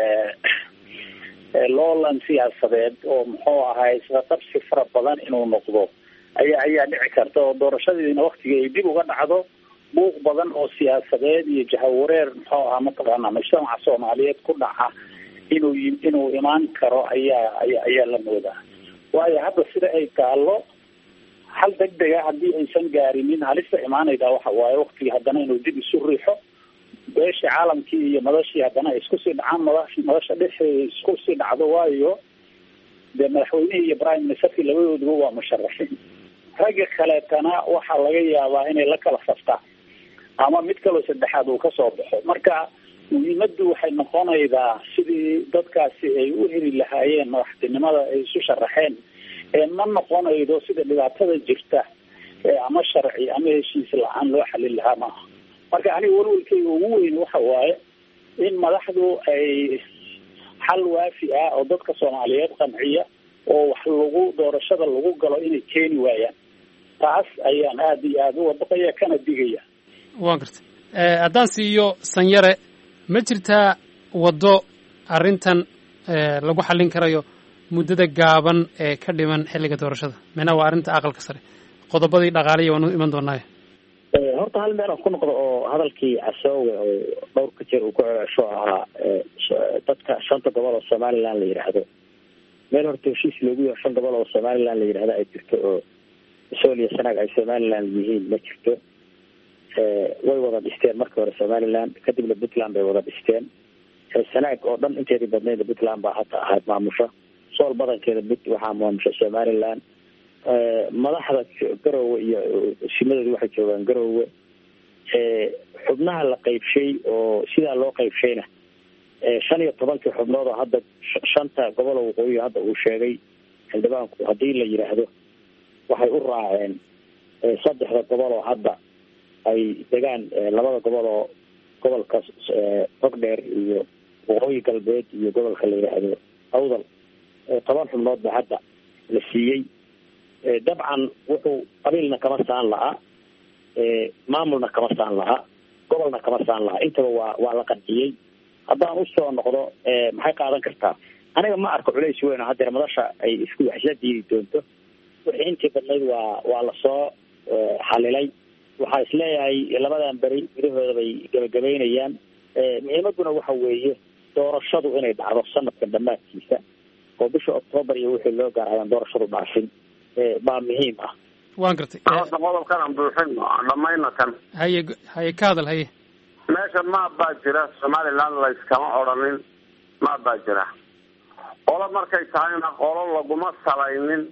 Speaker 6: loolan siyaasadeed oo muxuu ahay isqaqabsi fara badan inuu noqdo ayaa ayaa dhici karta oo doorashadiina waktiga ay dib uga dhacdo buuq badan oo siyaasadeed iyo jahawareer muxuu ahaa mataqaana mujtamaca soomaaliyeed ku dhaca inuu inuu imaan karo ayaa ayaa ayaa la moodaa waayo hadda sida ay taalo hal deg dega haddii aysan gaarinin halista imaanayda waxa waaye waktigii haddana inuu dib isu riixo beeshii caalamkii iyo madashii haddana ay isku sii dhacaan mada madasha dhexeeda isku sii dhacdo waayo dee madaxweynihii iyo prime ministerkii labadooduba waa musharaxiin ragga kaleetana waxaa laga yaabaa inay la kala saftaan ama mid kaloo saddexaad uu kasoo baxo marka muhiimaddu waxay noqonaydaa sidii dadkaasi ay u heli lahaayeen madaxtinimada ay isu sharaxeen ee ma noqonaydo sida dhibaatada jirta ama sharci ama heshiis la-aan loo xalin lahaa maaha marka aniga walwalkeyga ugu weyn waxa waaye in madaxdu ay xal waafi ah oo dadka soomaaliyeed qanciya oo wax lagu doorashada lagu galo inay keeni waayaan taas ayaan aada iyo aada u wadaqaya kana digaya
Speaker 5: waan gartay haddaan siiyo sanyare ma jirtaa waddo arrintan lagu xallin karayo muddada gaaban ee ka dhiman xilliga doorashada micnaha waa arrinta aqalka sare qodobadii dhaqaaliya waan u iman doonaayo
Speaker 7: horta hal meel aan ku noqdo oo hadalkii casoowe oo dhowrka jeer uu ku cesho ahaa dadka shanta gobol oo somaliland la yidhaahdo meel horta heshiis loogu yaho shan gobol oo somaliland la yidhahdo ay jirto oo sool iyo sanaag ay somaliland yihiin ma jirto way wada dhisteen markii hore somaliland kadibna puntland bay wada dhisteen sanaag oo dhan inteedii badnayd puntland baa hata ahayd maamusha sool badankeeda but waxaa maamusha somaliland madaxda garowe iyo simadooda waxay joogaan garowe xubnaha la qaybshay oo sidaa loo qaybshayna shan iyo tobankii xubnood oo hadda shanta gobol oo waqooyi hadda uu sheegay xildhibaanku haddii la yidhaahdo waxay u raaceen saddexda gobol oo hadda ay degaan labada gobol oo gobolka togdheer iyo waqooyi galbeed iyo gobolka la yidhaahdo awdal toban xubnood ba hadda la siiyey dabcan wuxuu qabiilna kama saan lahaa maamulna kama saan lahaa gobolna kama saan lahaa intaba waa waa la qanciyey haddaan usoo noqdo maxay qaadan kartaa aniga ma arko culays weyn oo haddeer madasha ay isku waxsla diidi doonto wixii intii badnayd waa waa lasoo xalilay waxaa isleeyahay labadan beri gudahooda bay gabagabaynayaan muhiimaduna waxa weeye doorashadu inay dhacdo sanadkan dhammaadkiisa oo bisha octoobar iyo wixii loo gaar ayaan doorashadu dhaafin baa muhiim ah
Speaker 5: waan gartay
Speaker 4: horta qodobkan aan buuxin dhamayna kan
Speaker 5: haye haye ka hadal haye
Speaker 4: meesha maab baa jira somaliland layskama odhanin maab baa jira qolo markay tahayna qolo laguma salaynin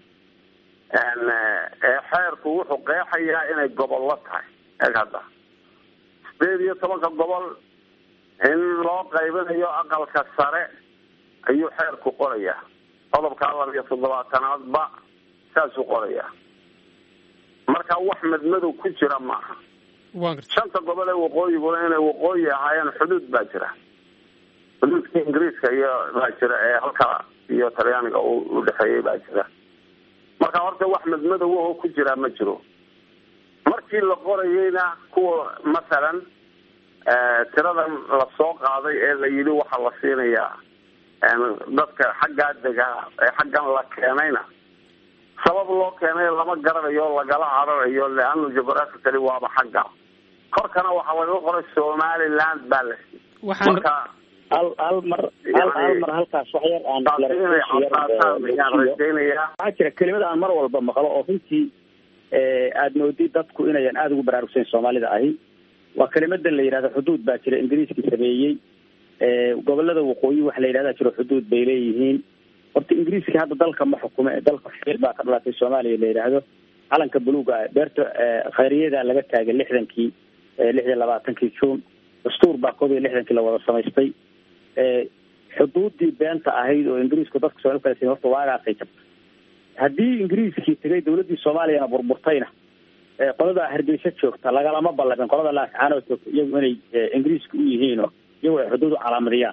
Speaker 4: xeerku wuxuu qeexayaa inay gobollo tahay eeg hadda sideed iyo tobanka gobol in loo qaybinayo aqalka sare ayuu xeerku qorayaa qodobka laba iyo toddobaatanaadba saasuu qorayaa marka wax madmadow ku jira maaha
Speaker 5: waan gartay
Speaker 4: shanta gobol ee waqooyiguna inay waqooyi ahaayeen xuduud baa jira xuduudka ingiriiska iyo baa jira ee halka iyo talyaaniga u dhexeeyey baa jira marka horta wax madmadow oo ku jiraa ma jiro markii la qorayeyna kuwa masalan tiradan lasoo qaaday ee la yidhi waxaa la siinayaa dadka xaggaa degaa ee xaggan la keenayna sabab loo keenay lama garanayo lagala cararayo leano geographically waaba xagga korkana waxaa laga qoray somaliland baa la siiyey
Speaker 5: waxaan
Speaker 4: marka
Speaker 7: hal hal mar hal hal mar halkaas wax yar aan
Speaker 4: taasi inay cadaataan ayaan rajaynayaa
Speaker 7: waxaa jira kelimada aan mar walba maqlo oo runtii aada moodid dadku inayan aada ugu baraarugsayn soomaalida ahi waa kelimadan la yidhahdo xuduud baa jira ingiriiskii sameeyey gobolada waqooyi waxa la yidhahda jiro xuduud bay leeyihiin horta ingiriiska hadda dalka ma xukume dalka xil baa ka dhalatay soomaaliya la yidhaahdo calanka buluuga beerta khayriyada laga taagay lixdankii lix iyo labaatankii juun dastuur baa koob iyo lixdankii la wada samaystay xuduudii beenta ahayd oo ingiriisku dadka soomali kala sin horta waagaasay jabtay haddii ingiriiskii tegay dawladdii soomaaliyana burburtayna qoladaa hargeysa joogta lagalama ballabin qolada laascaanoo joogta iyagu inay ingiriiska u yihiinoo iyagu ay xuduud u calaamadiyaan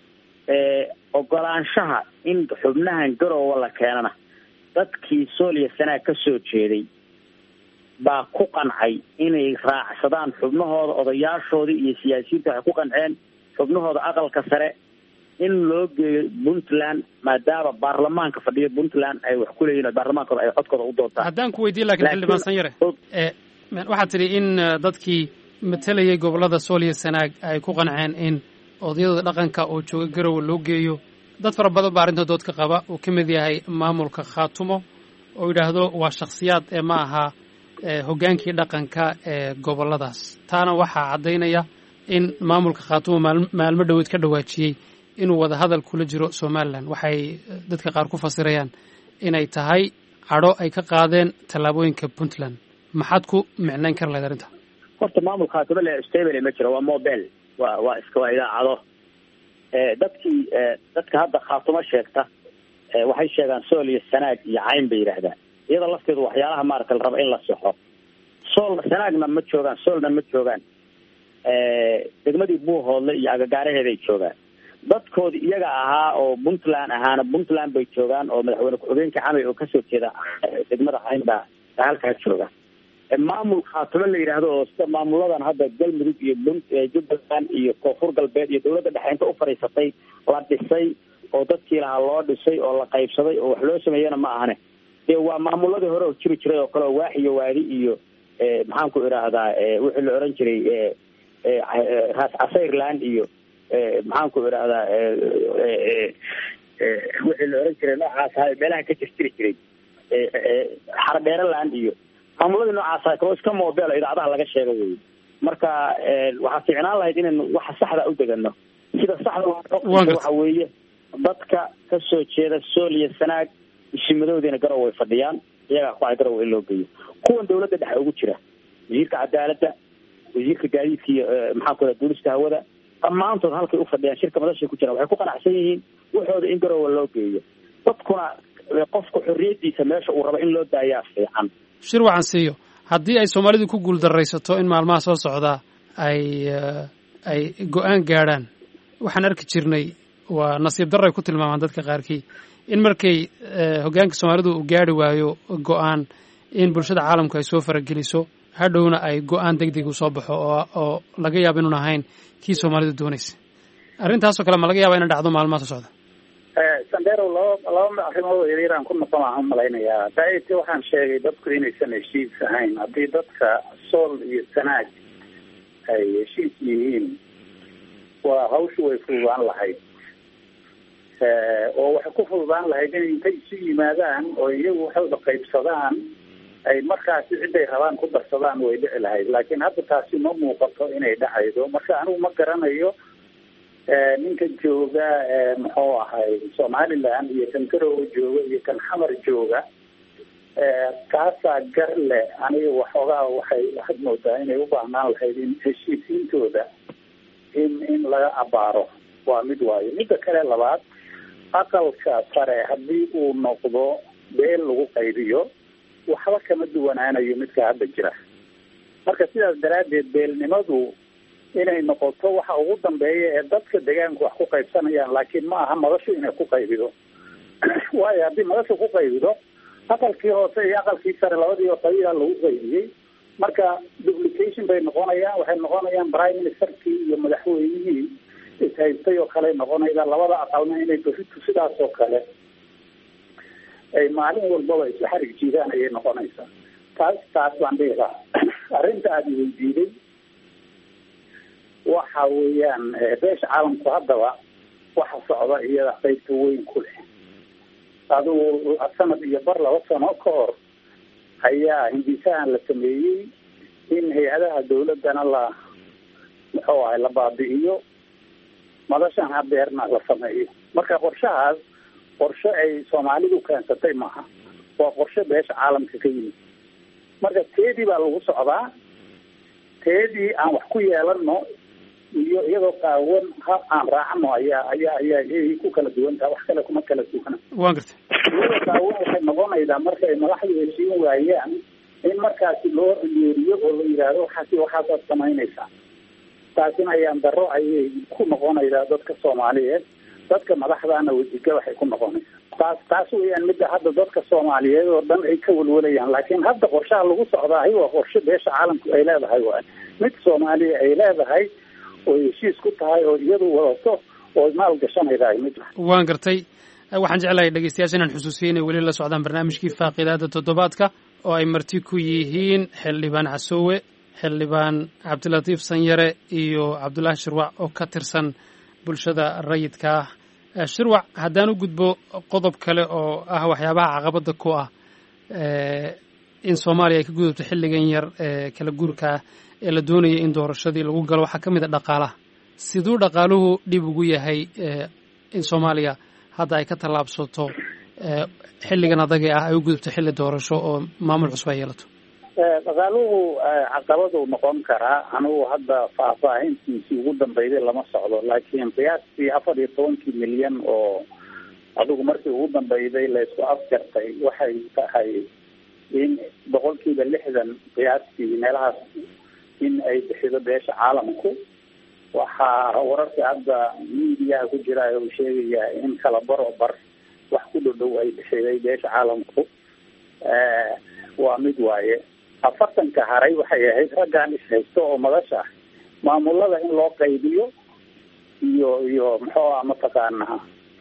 Speaker 7: ogolaanshaha in xubnahan garoowa la keenana dadkii sooliya sanaag ka soo jeeday baa ku qancay inay raacsadaan xubnahooda odayaashoodii iyo siyaasiyiinta waxay ku qanceen xubnahooda aqalka sare in loo geeyo puntland maadaama baarlamaanka fadhiyo puntland ay wax ku leeyihin baarlamaankooda ay codkooda u doontaan
Speaker 5: haddaan ku weydiin lakin xildhibaan sanyare waxaad tidhi in dadkii matalayay gobollada sool iyo sanaag ay ku qanceen in odayada dhaqanka oo jooga garowe loo geeyo dad fara badan baa arrinta doodka qaba uu ka mid yahay maamulka khaatumo oo yidhaahdo waa shakhsiyaad ee ma aha hoggaankii dhaqanka ee gobolladaas taana waxaa caddaynaya in maamulka khaatumo maalmo dhoweed ka dhawaajiyey inuu wada hadal kula jiro somalilan waxay dadka qaar ku fasirayaan inay tahay cadho ay ka qaadeen tallaabooyinka puntland maxaad ku micnayn kar lahayd arrinta
Speaker 7: horta maamulka khaatumo le stable ma jiro waa mobile waa waa iska waa idaacado dadkii dadka hadda khaatumo sheegta waxay sheegaan sool iyo sanaag iyo cayn bay yidhaahdaan iyada lafteedu waxyaalaha maaragta la rabo in la saxo sool sanaagna ma joogaan soolna ma joogaan degmadii buuhoodle iyo agagaaraheeday joogaan dadkoodi iyaga ahaa oo puntland ahaana puntland bay joogaan oo madaxweyne ku-xigeenka camay oo kasoo jeeda degmada hayn baa halkaas jooga maamul khaatimo la yidhaahdo oo sida maamuladan hadda galmudug iyo jubbaland iyo koonfur galbeed iyo dawladda dhexe inta u fadhiisatay la dhisay oo dadkii lahaa loo dhisay oo la qaybsaday oo wax loo sameeyana ma ahane dee waa maamuladii hore oo jiri jiray oo kale oo waax iyo waadi iyo maxaan ku idhaahdaa wixii la oran jiray raas casayrland iyo maxaan ku idhaahdaa wixii la oran jiray noocaas ahaa meelaha ka jirjiri jiray xardheeraland iyo maamuladii noocaasa kaloo iska moobelo idaacadaha laga sheego wey marka waxaa fiicnaan lahayd inaynu waxa saxda u degano sida saxda waxa weeye dadka kasoo jeeda sool iyo sanaag ishimadoodiina garow way fadhiyaan iyagaa ku garow in loo geeyo kuwan dawladda dhexe ugu jira wasiirka cadaaladda wasiirka gaadiidka iyo maxaan ku duulista hawada dhammaantood halkay ufadhiyaan shirka madashay ku jiraan waxay ku qanacsan yihiin waxooda in garowa loo geeyo dadkuna qofka xorriyadiisa meesha uu rabo in loo daayaa fiican
Speaker 5: shir wacan siiyo haddii ay soomaalidu ku guuldaraysato in maalmaha soo socdaa ay ay go-aan gaadhaan waxaan arki jirnay waa nasiib darray ku tilmaamaan dadka qaarkii in markay hoggaanka soomaalidu uu gaari waayo go-aan in bulshada caalamku ay soo farageliso hadhowna ay go-aan deg deg u soo baxo oo oo laga yaabo inuun ahayn kii soomaalidu doonaysa arrintaasoo kale ma laga yaaba ina dhacdo maalmaha soo socda
Speaker 6: sandero laba laba arrimood yaryaraan ku noqon aan umalaynayaa daiti waxaan sheegay dadku inaysan heshiis ahayn haddii dadka sool iyo sanaag ay heshiis yihiin waa hawshu way fududaan lahayd oo waxay ku fududaan lahayd in intay isu yimaadaan oo iyagu waxooda qaybsadaan ay markaasi ciday rabaan ku darsadaan way dhici lahayd laakiin hadda taasi ma muuqato inay dhacaydo marka anigu ma garanayo ninka jooga muxuu ahay somaliland iyo kan garowe jooga iyo kan xamar jooga kaasaa gar leh aniga waxoogaa waxay waxaad moodaa inay u baahnaan lahayd in heshiisiintooda in in laga abaaro waa mid waayo midda kale labaad aqalka sare haddii uu noqdo beel lagu qaybiyo waxba kama duwanaanayo midka hadda jira marka sidaas daraaddeed beelnimadu inay noqoto waxa ugu dambeeya ee dadka deegaanku wax ku qaybsanayaan laakiin ma aha madashu inay ku qaybido waayo haddii madashu ku qaybido aqalkii hoose iyo aqalkii sare labadiiba qabiila lagu qaybiyey marka duplication bay noqonayaan waxay noqonayaan prime ministerkii iyo madaxweynihii ishaystay oo kale noqonayda labada aqalna inay beritu sidaas oo kale ay maalin walbaba isu xarig jiidaan ayay noqonaysaa taas taas baan dhihi lahaa arrinta aada weydiiday waxa weeyaan beesha caalamku haddaba waxa socda iyada qaybta weyn ku leh adigu sanad iyo bar laba sano ka hor ayaa hindisahan la sameeyey in hay-adaha dawladdana la muxuu ahay la baabi'iyo madashan hadeerna la sameeyo marka qorshahaas qorshe ay soomaalidu keensatay maaha waa qorshe beesha caalamka ka yimid marka teedii baa lagu socdaa teedii aan wax ku yeelano iyo iyadoo qaawan ha aan raacno ayaa ayaa ayaa ayay ku kala duwantaha wax kale kuma kala duwana
Speaker 5: waan gartay
Speaker 6: iyadoo qaawan waxay noqonaydaa marka ay madaxdu heshiin waayaan in markaasi loo yeeriyo oo la yidhaahdo waxaasi waxaasaad samaynaysaa taasina ayaan daro ayay ku noqonaydaa dadka soomaaliyeed dadka madaxdaana wasiga waxay ku noqonaysaa taas taas weeyaan midda hadda dadka soomaaliyeed oo dhan ay ka walwalayaan laakiin hadda qorshaha lagu socdaahi waa qorshe beesha caalamku ay leedahay waay mid soomaaliya ay leedahay oo heshiis ku tahay oo iyadu wadato oo maal gashanaydahay mid
Speaker 5: waan gartay waxaan jeclahay dhegeystayaasha inaan xusuusiyo inay weli la socdaan barnaamijkii faaqidaada toddobaadka oo ay marti ku yihiin xildhibaan casoowe xildhibaan cabdilatiif sanyare iyo cabdullaahi shirwac oo ka tirsan bulshada rayidka ah shirwac haddaan u gudbo qodob kale oo ah waxyaabaha caqabadda ku ah in soomaaliya ay ka gudubto xilligan yar ee kala guurka ah ee la doonaya in doorashadii lagu galo waxaa ka mid a dhaqaalaha siduu dhaqaaluhu dhib ugu yahay in soomaaliya hadda ay ka tallaabsato xilligan adaga ah ay u gudubto xilli doorasho oo maamul cusub ay yeelato
Speaker 6: dhaqaaluhu caqabaduu noqon karaa anigu hadda faahfaahintiisii ugu dambeyday lama socdo laakiin qiyaastii afar iyo tobankii milyan oo adigu markii ugu dambeyday laysku afjartay waxay tahay in boqolkiiba lixdan qiyaastii meelahaas in ay bixido beesha caalamku waxaa wararka hadda miidiyaha ku jira uu sheegayaa in kala baro bar wax ku dhodhow ay bixiday beesha caalamku waa mid waaye afartanka haray waxay ahayd raggaan ishaysto oo madasha ah maamulada in loo qaybiyo iyo iyo muxuu ah mataqaanaa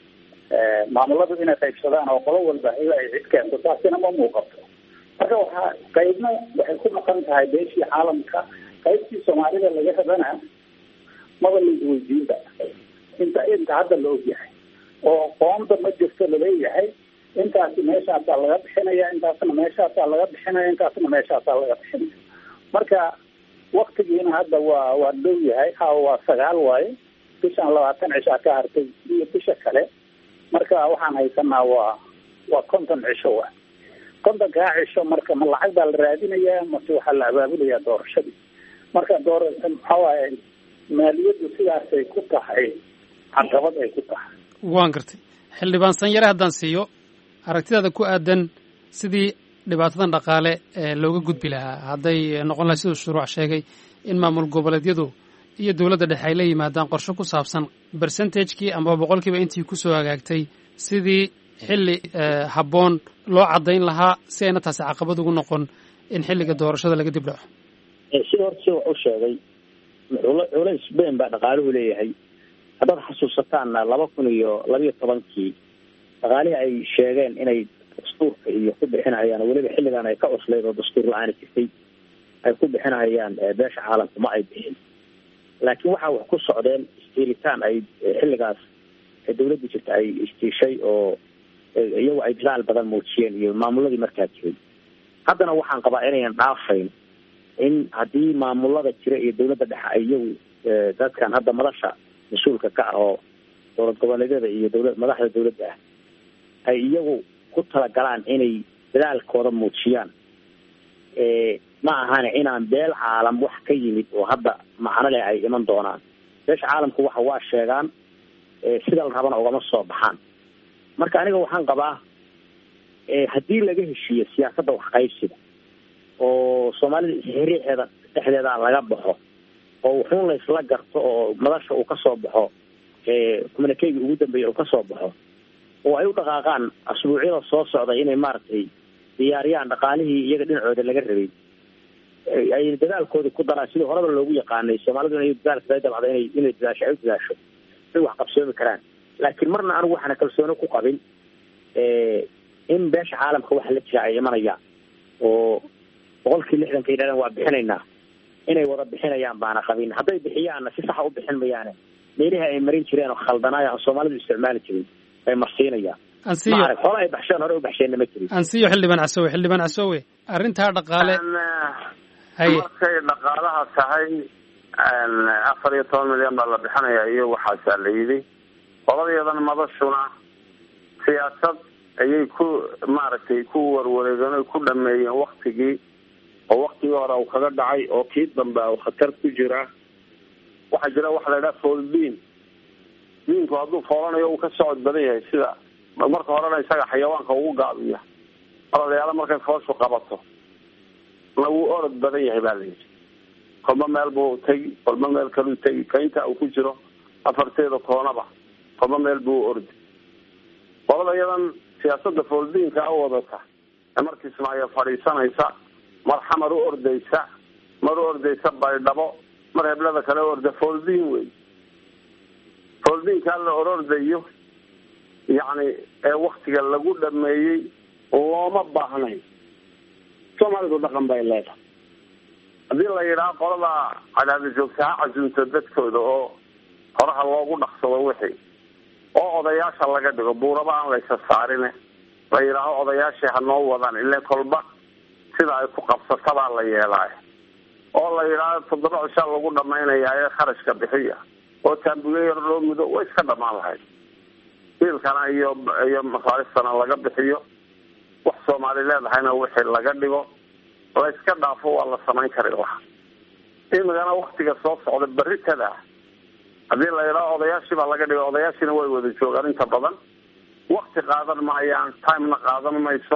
Speaker 6: maamuladu inay qaybsadaan oo qolo walba ila ay cid keento taasina ma muuqato marka waxaa qaybna waxay ku maqan tahay beeshii caalamka qaybtii soomaalida laga rabana maba laisweydiinba inta inta hadda la ogyahay oo qoomda ma jirto laleeyahay intaasi meeshaasaa laga bixinaya intaasna meeshaasaa laga bixinaya intaasna meeshaasaa laga bixinaya marka waktigiina hadda waa waa dhow yahay ha waa sagaal waaye bishan labaatan cishaa ka hartay iyo bisha kale marka waxaan haysanaa waa waa konton cisho wa kontonkaa cisho marka ma lacag baa la raadinayaa mase waxaa la abaabulayaa doorashadii marka door maxaa waaye maaliyaddu sidaasay ku tahay caqabad ay ku tahay
Speaker 5: waan gartay xildhibaan sanyare haddaan siiyo aragtidaada ku aadan sidii dhibaatadan dhaqaale ee looga gudbi lahaa hadday noqon lahay siduu shuruuc sheegay in maamul goboleedyadu iyo dowladda dhexe ay la yimaadaan qorshe ku saabsan bersentajkii amaba boqolkiiba intii kusoo hagaagtay sidii xilli habboon loo caddayn lahaa si ayna taasi caqabad ugu noqon in xilliga doorashada laga dib dhaco
Speaker 7: sida horta si wax u sheegay culays bayn baa dhaqaaluhu leeyahay haddaad xasuusataanna laba kun iyo labiyo tobankii dhaqaalihii ay sheegeen inay dastuurka iyo ku bixinahayaan weliba xilligan ay ka cuslayd oo dastuur la-aani jirtay ay ku bixinahayaan beesha caalamka ma ay bixin laakiin waxaa wax ku socdeen istiilitaan ay xilligaas dawladda jirta ay istiishay oo iyagu ay dadaal badan muujiyeen iyo maamuladii markaa jiray haddana waxaan qabaa inayan dhaafayn in haddii maamulada jira iyo dawladda dhexe ay iyagu dadkan hadda madasha mas-uulka ka ah oo dowlad goboleedyada iyo dawla madaxda dawladda ah ay iyagu ku talagalaan inay dadaalkooda muujiyaan ma ahane inaan beel caalam wax ka yimid oo hadda macno leh ay iman doonaan beesha caalamku waxa waa sheegaan sida la rabana ugama soo baxaan marka aniga waxaan qabaa haddii laga heshiiyo siyaasadda waxqaybsiga oo soomaalida isxiriixeeda dhexdeeda laga baxo oo wuxuun la isla garto oo madasha uu kasoo baxo communikeyga ugu dambeeya uu kasoo baxo oo ay u dhaqaaqaan asbuucyada soo socda inay maaragtay diyaariyaan dhaqaalihii iyaga dhinacooda laga rabay ay dadaalkoodi ku daraan sidii horeba loogu yaqaanay soomaalidu inay dadaalka dabcda inay inay dadaasho ay u dadaasho ay wax qabsoomi karaan laakiin marna anigu waxaana kalsooni ku qabin in beesha caalamka waxa la jira ay imanayaan oo boqolkii lixdanka yidhahdeen waa bixinaynaa inay wada bixinayaan baana qabin hadday bixiyaanna si saxa u bixin mayaane meelihii ay marin jireen oo khaldanaaya soomaalidu isticmaali jirin bay marsiinayaan
Speaker 5: ansiyo
Speaker 7: hore ay baxsheen hore u baxsheenna ma jirin
Speaker 5: ansiyo xildhibaan casowe xildhibaan casowe arrintaa dhaqaale haye
Speaker 4: markay dhaqaalaha tahay afar iyo toban milyan baa la bixinaya iyo waxaasaa la yidhi qoladeedan madashuna siyaasad ayay ku maaragtay ku warwareegeen oy ku dhameeyeen waktigii oo waktigii hore uu kaga dhacay oo kii dambe u khatar ku jira waxaa jira waxa la yidhaha fooldiin diinku hadduu foolanayo uu ka socod badan yahay sida marka horena isaga xayawaanka ugu gaabiya ololayaalo markay fooshu qabato na wuu orod badan yahay baa la yidhi kolba meel buu tegi kolba meel kaluu tegi ka inta uu ku jiro afarteeda koonaba kolba meel buu ordi qolada iyadan siyaasada fooldiinka a wadata ee markiismaayo fadhiisanaysa mar xamar u ordaysa mar u ordaysa baydhabo mar heblada kale u orda fooldiin wey fooldiinkaa la orordayo yacni ee waktiga lagu dhameeyey looma baahnayn soomaalidu dhaqan bay leedahay haddii la yidhaha qolada cadaada joogta ha casuunto dadkooda oo horaha loogu dhaqsado wixii oo odayaasha laga dhigo buuraba aan laysa saarine la yidhaaho odayaashii ha noo wadaan ile kolba sida ay ku qabsatabaa la yeelaayo oo la yidhaaho toddoba cishaa lagu dhamaynaya ee kharashka bixiya oo taambuye yar loo mudo way iska dhamaan lahayd biilkana iyo iyo masaaristana laga bixiyo wax soomaali leedahayna wixii laga dhigo la iska dhaafo waa la samayn kari lahaa imigana waktiga soo socda beritada haddii la yidhaho odayaashii baa laga dhigo odayaashiina way wada joogaan inta badan wakti qaadan maayaan timena qaadan mayso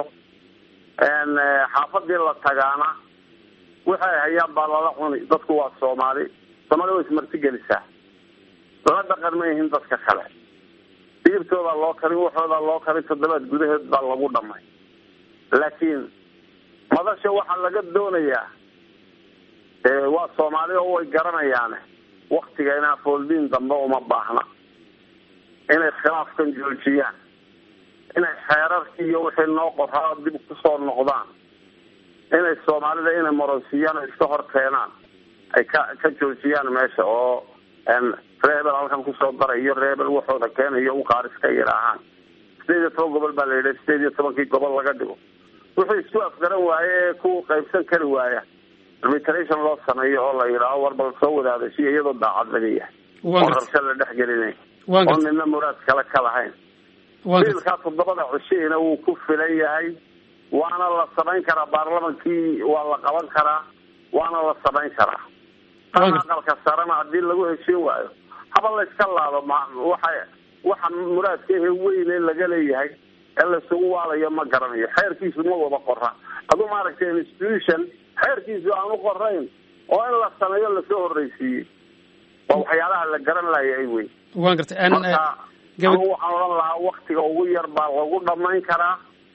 Speaker 4: xaafadii la tagaana waxay hayaan baa lala cuni dadku waa soomaali soomaali way ismarti gelisaa la dhaqan ma yihiin dadka kale digirtoodaa loo karin waxoodaa loo karin toddobaad gudaheed baa lagu dhamay laakiin madasha waxaa laga doonayaa waa soomaali oo way garanayaane waktiga inaa fooldiin dambe uma baahna inay khilaafkan joojiyaan inay xeerarkii iyo wixii noo qoraa dib kusoo noqdaan inay soomaalida inay moronsiiyaan ay iska hor keenaan ay ka ka joojiyaan meesha oo reebel halkan kusoo daray iyo reebel waxooda keenayo uqaaris ka yidhaahaan sideed iyo toban gobol baa la yidhi sideed iyo tobankii gobol laga dhigo wuxuu isku afgaran waaye ee ku qaybsan kari waaya arbitration loo sameeyo oo la yidhaaho war bal soo wadaadashiya iyadoo daacad laga yahay oo rabsha la dhex gelinay oo nina muraad kale ka lahayn biilkaa toddobada cushiina wuu ku filan yahay waana la samayn karaa baarlamankii waa la qaban karaa waana la samayn karaa tan aqalka sarena haddii lagu heshiin waayo haba la iska laabo ma waxa waxa muraadka ehe weyne laga leeyahay ee laisugu waalayo ma garanayo xeerkiisu ma wada qora aduu maaragtay institution xeerkiisu aanu qorayn oo in la sameeyo lasoo horreysiiyey waa waxyaalaha la garan laayay wey
Speaker 5: waan gartay
Speaker 4: marka anu waxaan odhan lahaa waktiga ugu yar baa lagu dhamayn karaa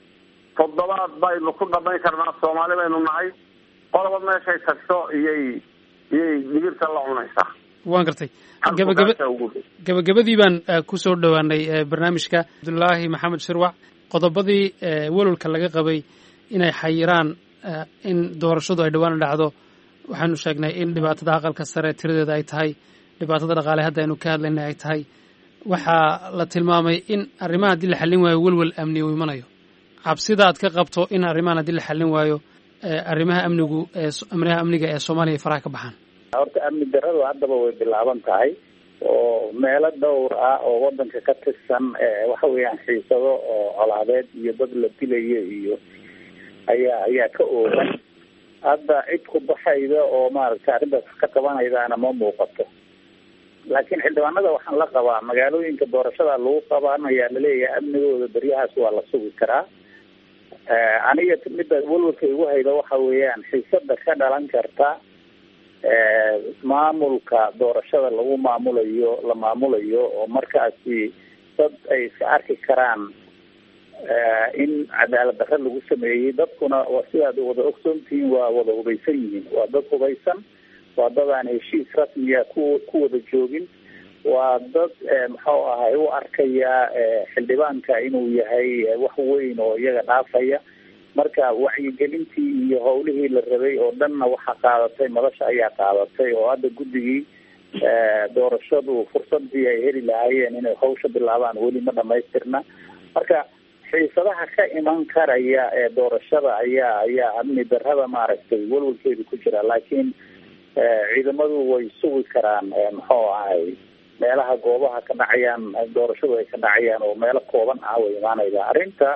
Speaker 4: toddobaad baynu ku dhamayn karnaa soomaali baynu nahay qoloba meeshay tagto iyay iyay digirta la cunaysaa
Speaker 5: waan gartay gabagaba gabagabadii baan kusoo dhowaanay barnaamijka cabdullaahi maxamed shirwac qodobadii welwalka laga qabay inay xayiraan in doorashadu ay dhowaan dhacdo waxaanu sheegnay in dhibaatada aqalka sare tiradeeda ay tahay dhibaatada dhaqaale hadda aynu ka hadlaynay ay tahay waxaa la tilmaamay in arrimaha haddii la xallin waayo welwel amni uu imanayo cabsida aad ka qabto in arrimahan haddii la xallin waayo arrimaha amnigu eeamniha amniga ee soomaaliya ay faraha ka baxaan
Speaker 6: horta amni daradu haddaba way bilaaban tahay oo meelo dhowr ah oo wadanka ka tirsan waxa weeyaan xiisado oo colaadeed iyo dad la dilayo iyo ayaa ayaa ka oogan hadda cid ku baxayda oo maaragtay arrintaas ka qabanaydaana ma muuqato laakiin xildhibaanada waxaan la qabaa magaalooyinka doorashada lagu qabanaya laleeyahay amnigooda beryahaas waa la sugi karaa aniga midda welwalka igu hayda waxa weeyaan xiisada ka dhalan karta maamulka doorashada lagu maamulayo la maamulayo oo markaasi dad ay iska arki karaan in cadaalad darre lagu sameeyey dadkuna waa sidaad wada ogsoontihiin waa wada hubaysan yihiin waa dad hubaysan waa dad aan heshiis rasmiya ku ku wada joogin waa dad muxuu ahay u arkaya xildhibaanka inuu yahay wax weyn oo iyaga dhaafaya marka wacyigelintii iyo howlihii la rabay oo dhanna waxaa qaadatay madasha ayaa qaadatay oo hadda guddigii doorashadu fursadii ay heli lahaayeen inay hawsha bilaabaan weli ma dhamaystirna marka xiisadaha ka iman karaya ee doorashada ayaa ayaa amni darrada maaragtay welwalkeedu ku jira laakiin ciidamadu way sugi karaan muxuu ahay meelaha goobaha ka dhacayaan doorashadu ay ka dhacayaan oo meelo kooban ah way imaanayda arrinta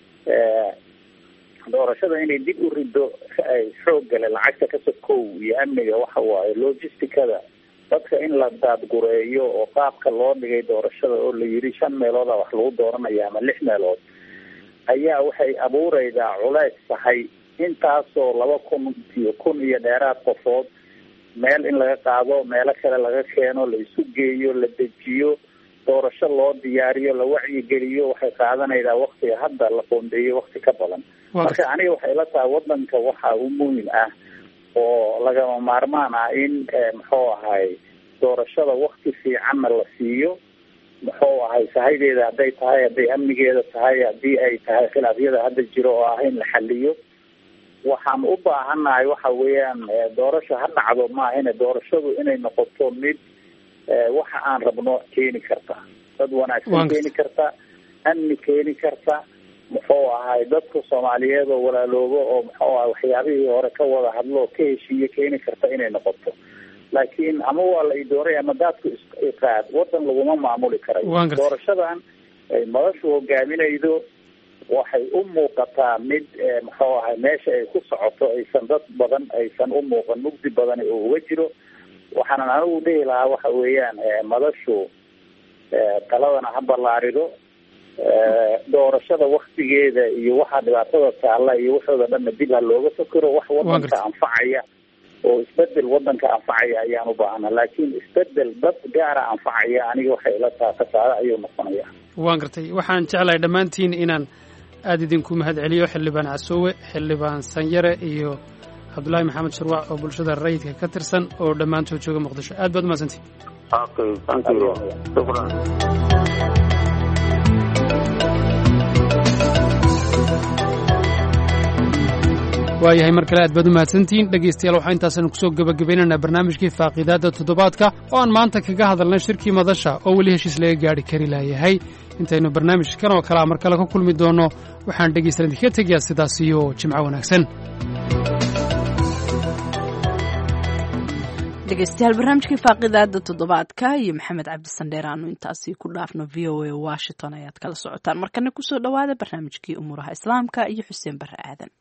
Speaker 6: doorashada inay dib u rido xoog gale lacagta kasokow iyo amniga waxa waaye logisticada dadka in la daadgureeyo oo qaabka loo dhigay doorashada oo la yiri shan meelooda wax lagu dooranaya ama lix meelood ayaa waxay abuureydaa culeys tahay intaasoo laba kun iyo kun iyo dheeraad qofood meel in laga qaado meelo kale laga keeno la isu geeyo la dejiyo doorasho loo diyaariyo la wacyigeliyo waxay qaadanaydaa waktiga hadda la qoondeeyo wakti ka badan marka aniga waxay la tahay wadanka waxa u muhim ah oo lagama maarmaan ah in muxuu ahay doorashada wakti fiicanna la siiyo muxuu ahay sahaydeeda hadday tahay hadday amnigeeda tahay haddii ay tahay khilaafyada hadda jiro oo ah in la xaliyo waxaan u baahannahay waxa weeyaan doorasho ha dhacdo maahine doorashadu inay noqoto mid waxa aan rabno keeni karta dad wanaagsan keeni karta amni keeni karta muxuu ahay dadka soomaaliyeed oo walaaloobo oo muxuu ahay waxyaabihii hore ka wada hadlo ka heshiiye keeni karta inay noqoto laakiin ama waa la idoonay ama daadku iqaad wadan laguma maamuli karayo doorashadan ay madashu hogaaminaydo waxay u muuqataa mid muxuu ahay meesha ay ku socoto aysan dad badan aysan u muuqan mugdi badan oo uga jiro waxaanan anigu dhihi lahaa waxa weeyaan madashu taladana ha ballaarido doorashada waktigeeda iyo waxaa dhibaatada taalla iyo waxooda dhanna dib ha looga fakero wax wadanka anfacaya oo isbedel wadanka anfacaya ayaan u baahana laakiin isbedel dad gaara anfacaya aniga waxay ila taha kasaare ayuu noqonaya
Speaker 5: waan gartay waxaan jeclahay dhammaantiin inaan aada idinku mahad celiyo xildhibaan casoowe xildhibaan sanyare iyo cabdullaahi maxamed sharwac oo bulshada rayidka ka tirsan oo dhammaantood jooga muqdisho aad baad umahadsantii
Speaker 4: okay thank you shukran
Speaker 5: waayahay mar kale aad baad u mahadsantihiin dhegaystayaal waxaa intaasanu kusoo gebagabaynaynaa barnaamijkii faaqiidaadda toddobaadka oo aan maanta kaga hadalnay shirkii madasha oo weli heshiis laga gaadhi kari laayahay intaynu barnaamijkan oo kalea mar kale ka kulmi doonno waxaan dhegaystalan idinkaga tegayaa sidaas iyo jimco wanaagsan
Speaker 1: dhegeystayaal barnaamijkii faaqidaada toddobaadka iyo maxamed cabdisandheer aanu intaasi ku dhaafno v o a washington ayaad kala socotaan markana kusoo dhowaada barnaamijkii umuuraha islaamka iyo xuseen barre aadan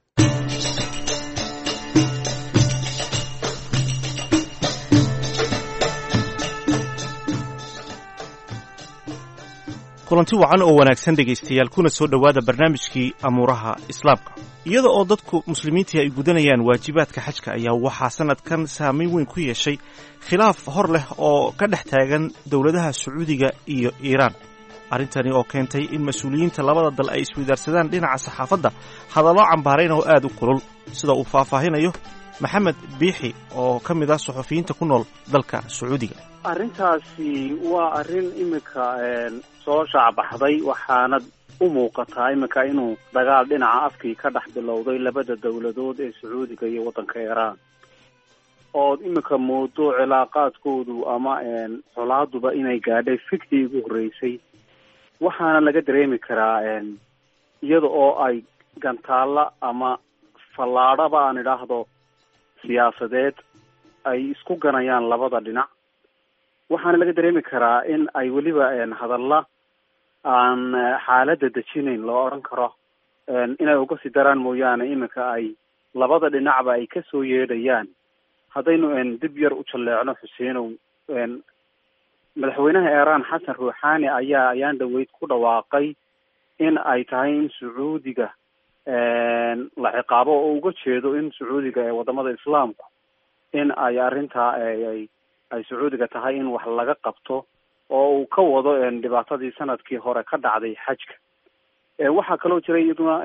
Speaker 8: kulanti wacan oo wanaagsan dhegaystayaal kuna soo dhowaada barnaamijkii amuuraha islaamka iyada oo dadku muslimiintii ay gudanayaan waajibaadka xajka ayaa waxaa sannadkan saamayn weyn ku yeeshay khilaaf hor leh oo ka dhex taagan dowladaha sacuudiga iyo iiraan arrintani oo keentay in mas-uuliyiinta labada dal ay isweydaarsadaan dhinaca saxaafadda hadallo cambaarayn oo aad u kulul sida uu faahfaahinayo maxamed biixi oo ka mid ah suxufiyiinta ku nool dalka sacuudiga
Speaker 9: arrintaasi waa arrin iminka soo shaacbaxday waxaana u muuqataa iminka inuu dagaal dhinaca afkii ka dhex bilowday labada dowladood ee sacuudiga iyo waddanka iiraan ood iminka moodo cilaaqaadkoodu ama colaaduba inay gaadhay fikdii ugu horreysay waxaana laga dareemi karaa iyada oo ay gantaalla ama fallaadhaba aan idhaahdo siyaasadeed ay isku ganayaan labada dhinac waxaana laga dareemi karaa in ay weliba hadalla aan xaaladda dejinayn loo odhan karo inay uga sii daraan mooyaane iminka ay labada dhinacba ay kasoo yeedhayaan haddaynu dib yar u jalleecno xuseenow madaxweynaha iiraan xasan ruuxaani ayaa ayaan dhaweyd ku dhawaaqay in ay tahay in sacuudiga la ciqaabo oo uga jeedo in sacuudiga ee wadamada islaamku in ay arrintaa ay ay sacuudiga tahay in wax laga qabto oo uu ka wado dhibaatadii sanadkii hore ka dhacday xajka waxaa kaloo jira iyaduna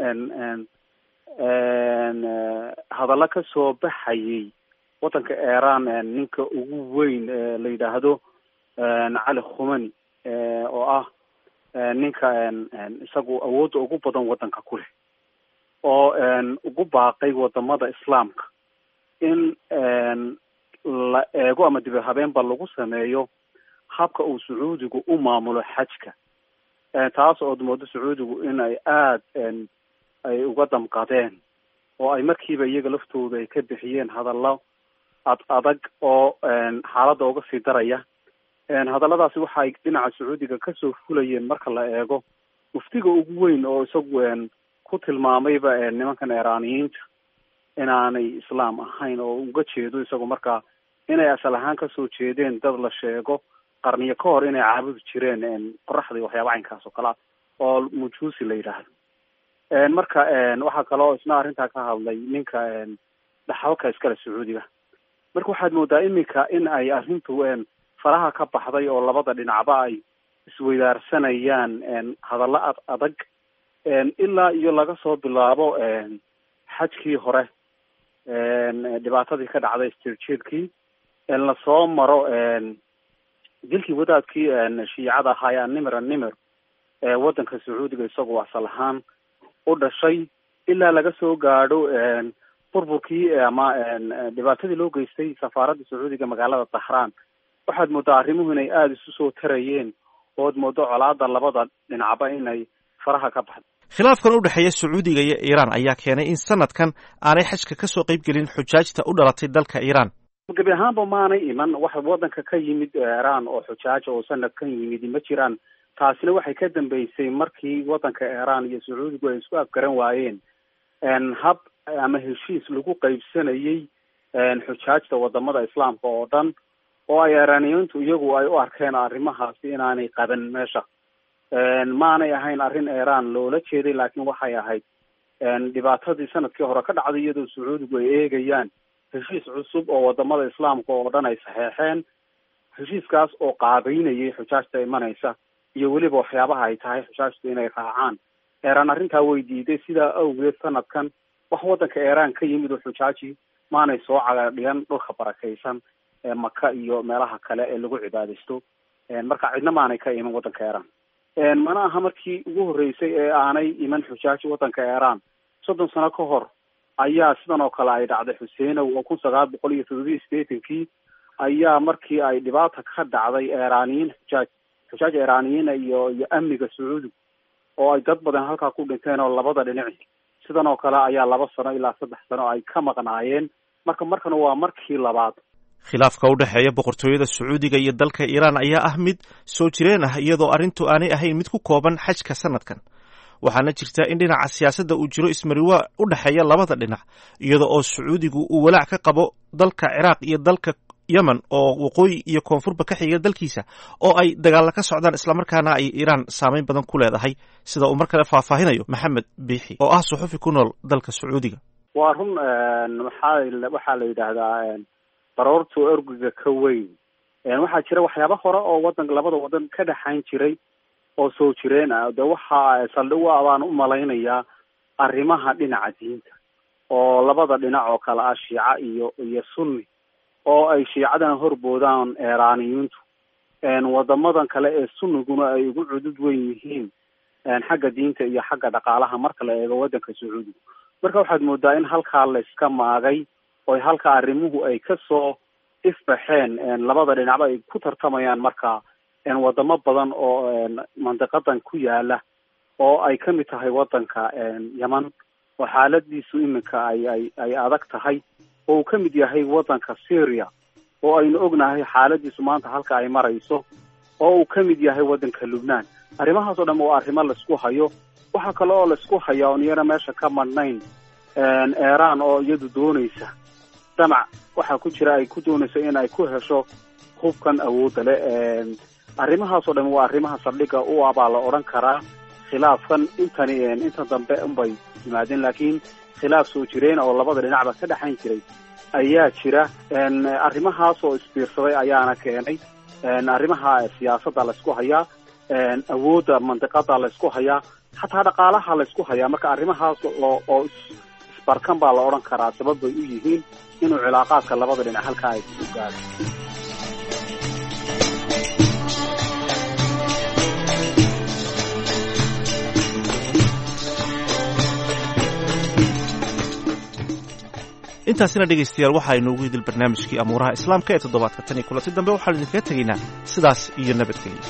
Speaker 9: hadallo kasoo baxayay waddanka iiraan ninka ugu weyn la yidhaahdo cali khumani oo ah ninka isagu awoodda ugu badan waddanka ku leh oo ugu baaqay wadamada islaamka in la eego ama dib habeenba lagu sameeyo habka uu sacuudigu u maamulo xajka taas ood moodo sacuudigu in ay aad ay uga damqadeen oo ay markiiba iyaga laftooda ay ka bixiyeen hadallo ad adag oo xaaladda uga sii daraya hadalladaasi waxa ay dhinaca sacuudiga kasoo fulayeen marka la eego muftiga ugu weyn oo isagu ku tilmaamayba nimankan iiraaniyiinta inaanay islaam ahayn oo uga jeedo isagu markaa inay asal ahaan kasoo jeedeen dad la sheego qarniyo ka hor inay caabudi jireen qoraxda iyo waxyaaba caynkaas oo kalea oo mujuusi la yidhaahdo marka waxaa kaloo isna arrintaa ka hadlay ninka dhaxalka iskale sacuudiga marka waxaad moodaa iminka in ay arrintu faraha ka baxday oo labada dhinacba ay isweydaarsanayaan hadallo ad adag ilaa iyo laga soo bilaabo xajkii hore dhibaatadii ka dhacday istirjeedkii lasoo maro dilkii wadaadkii shiicada ahaa ee animir animir ee waddanka sacuudiga isagoo asal ahaan u dhashay ilaa laga soo gaadho burburkii ama dhibaatadii loo geystay safaaradda sacuudiga magaalada dahraan waxaad moodaa arrimuhu inay aada isu soo tarayeen ood moodo colaada labada dhinacba inay faraha ka baxdo
Speaker 8: khilaafkan u dhexeeya sacuudiga iyo iiraan ayaa keenay in sanadkan aanay xajka ka soo qayb gelin xujaajta u dhalatay dalka iiraan
Speaker 9: gebi ahaanba maanay iman wax waddanka ka yimid iiraan oo xujaaja oo sanadkan yimid ma jiraan taasina waxay ka dambeysay markii waddanka iiraan iyo sacuudigu ay isku afgaran waayeen hab ama heshiis lagu qaybsanayay xujaajta wadamada islaamka oo dhan oo ay iiraaniyiintu iyagu ay u arkeen arrimahaasi inaanay qaban meesha maanay ahayn arrin iiraan loola jeeday laakiin waxay ahayd dhibaatadii sanadkii hore ka dhacday iyadoo sacuudigu ay eegayaan heshiis cusub oo wadamada islaamka oo dhan ay saxeexeen heshiiskaas oo qaabeynayay xujaajta imanaysa iyo weliba waxyaabaha ay tahay xujaajtu inay raacaan eeraan arrintaa way diiday sidaa awgeed sanadkan wax waddanka eeraan ka yimid oo xujaaji maanay soo cagadhigan dhulka barakaysan ee maka iyo meelaha kale ee lagu cibaadaysto marka cidna maanay ka iman waddanka eeraan mana aha markii ugu horreysay ee aanay iman xujaaji waddanka eeraan soddon sano ka hor ayaa sidan oo kale ay dhacday xuseenow oo kun sagaal boqol iyo toddobiyi sideetankii ayaa markii ay dhibaata ka dhacday eraaniyiin xujaaj xujaaj eraaniyiina iyo iyo amniga sacuudiga oo ay dad badan halkaa ku dhinteen oo labada dhinaci sidan oo kale ayaa laba sano ilaa saddex sano ay ka maqnaayeen marka markana waa markii labaad
Speaker 8: khilaafka u dhexeeya boqortooyada sacuudiga iyo dalka iiraan ayaa ah mid soo jireen ah iyadoo arrintu aanay ahayn mid ku kooban xajka sanadkan waxaana jirta in dhinaca siyaasadda uu jiro ismariwaa u dhexeeya labada dhinac iyada oo sacuudigu uu walaac ka qabo dalka ciraaq iyo dalka yemen oo waqooyi iyo koonfurba ka xiga dalkiisa oo ay dagaalla ka socdaan islamarkaana ay iiraan saameyn badan ku leedahay sida uu mar kale faahfaahinayo maxamed biixi oo ah suxufi ku nool dalka sacuudiga
Speaker 9: waa run waxaa waxaa la yidhaahdaa baroortu ergiga ka weyn waxaa jira waxyaaba hore oo wadan labada wadan ka dhexayn jiray oo soo jireen ah de waxa saldhig u ah baan u malaynayaa arrimaha dhinaca diinta oo labada dhinac oo kale ah shiica iyo iyo sunni oo ay shiicadana horboodaan eraaniyiintu wadamadan kale ee sunniguna ay ugu cudud weyn yihiin xagga diinta iyo xagga dhaqaalaha marka la eego wadanka sacuudiga marka waxaad moodaa in halkaa la iska maagay oo halka arrimuhu ay kasoo ifbaxeen labada dhinacba ay ku tartamayaan marka wadamo badan oo mandiqadan ku yaala oo ay kamid tahay wadanka yeman oo xaaladiisu iminka ay ay ay adag tahay oo uu kamid yahay wadanka syria oo aynu ognahay xaaladiisu maanta halka ay marayso oo uu kamid yahay wadanka lubnaan arrimahaas oo dhan waa arrimo laisku hayo waxaa kale oo laisku haya oon iyana meesha ka madhnayn eeraan oo iyadu doonaysa damac waxaa ku jira ay ku doonayso in ay ku hesho hubkan awoodda le arrimahaasoo dhan waa arrimaha saldhiga u ah baa la odhan karaa khilaafkan intani inta dambe unbay yimaadeen laakiin khilaaf soo jireen oo labada dhinacba ka dhexayn jiray ayaa jira arrimahaas oo isbiirsaday ayaana keenay arrimaha siyaasadda laysku hayaa awoodda mandiqada laysku hayaa xataa dhaqaalaha laysku hayaa marka arrimahaas oo oo isbarkan baa la odhan karaa sabab bay u yihiin inuu cilaaqaadka labada dhinac halkaa ay ku gaado
Speaker 8: intaasina dhegaystayaal waxa aynuugu idil barnaamijkii amuuraha islaamka ee toddobaadka tan iyo kulanti dambe waxaanu idinkaga tegaynaa sidaas iyo nabadgelya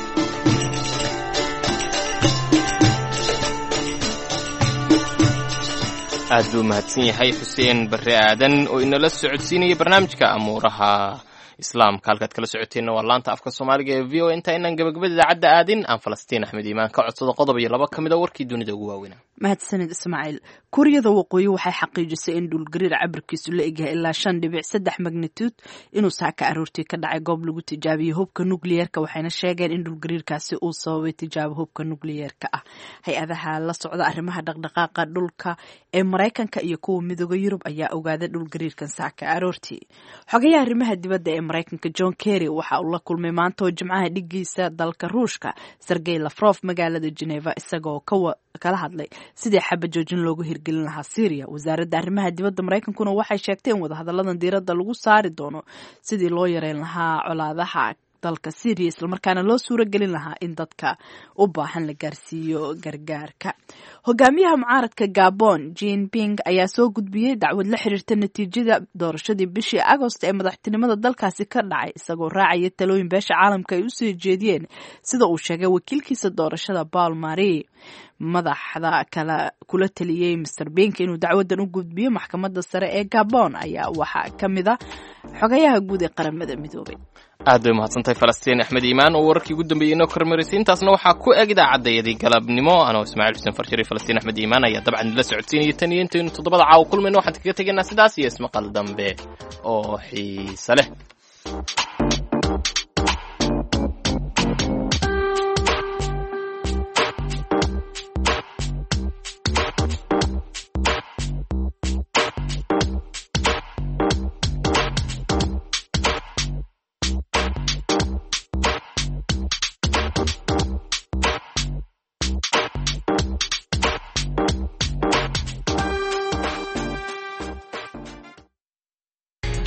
Speaker 2: aad buu mahadsan yahay xuseen barre aadan oo inala socodsiinaya barnaamijka amuuraha islaamka halkaad kala socoteenna waa laanta afka soomaaliga ee v o inta inaan gabagabada idaacadda aadin aan falastiin axmed iimaan ka codsado qodob iyo laba ka mid a warkii dunida ugu waaweynaa
Speaker 1: mahadsanid ismaaciil kuuriyada waqooyi waxay xaqiijisay in dhulgariir cabirkiisu la egyahay ilaa shan dhibic saddex magnitude inuu saaka aroortii ka dhacay goob lagu tijaabiyey hubka nukliyeerka waxayna sheegeen in dhulgariirkaasi uu sababay tijaabo hubka nukliyeerka ah hay-adaha la socda arrimaha dhaqdhaqaaqa dhulka ee maraykanka iyo kuwa midooda yurub ayaa ogaaday dhulgariirkan saaka aroortii xogayaha arrimaha dibadda ee maraykanka john kerry waxa uu la kulmay maanta oo jimcaha dhigiisa dalka ruushka sergey lafrof magaalada geneva isagoo kala hadlay sidii xaba joojin loogu hirgelin lahaa syria wasaaradda arrimaha dibadda maraykankuna waxay sheegtay in wadahadalladan diiradda lagu saari doono sidii loo yareyn lahaa colaadaha dalka syria islamarkaana loo suuro gelin lahaa in dadka u baahan la gaarsiiyo gargaarka hogaamiyaha mucaaradka gabon jean ping ayaa soo gudbiyey dacwad la xiriirta natiijada doorashadii bishii agost ee madaxtinimada dalkaasi ka dhacay isagoo raacaya talooyin beesha caalamka ay usoo jeediyeen sida uu sheegay wakiilkiisa doorashada paul mari madaxda kala kula taliyey master bink inuu dacwadan u gudbiyo maxkamadda sare ee gabon ayaa waxaa ka mid a xogayaha guud ee qaramada midoobay
Speaker 2: aad bay mahadsantahay falastiin axmed iimaan oo wararkii ugu dambeeyey inoo kormarisay intaasna waxaa ku eg idaacadayadii galabnimo anoo ismaaciil xuseen farshir iyo falastiin axmed iimaan ayaa dabcan idinla socodsiinaya tan iyo intaynu toddobada caawa kulmayno waxaan kaga tegaynaa sidaas iyo ismaqal dambe oo xiise leh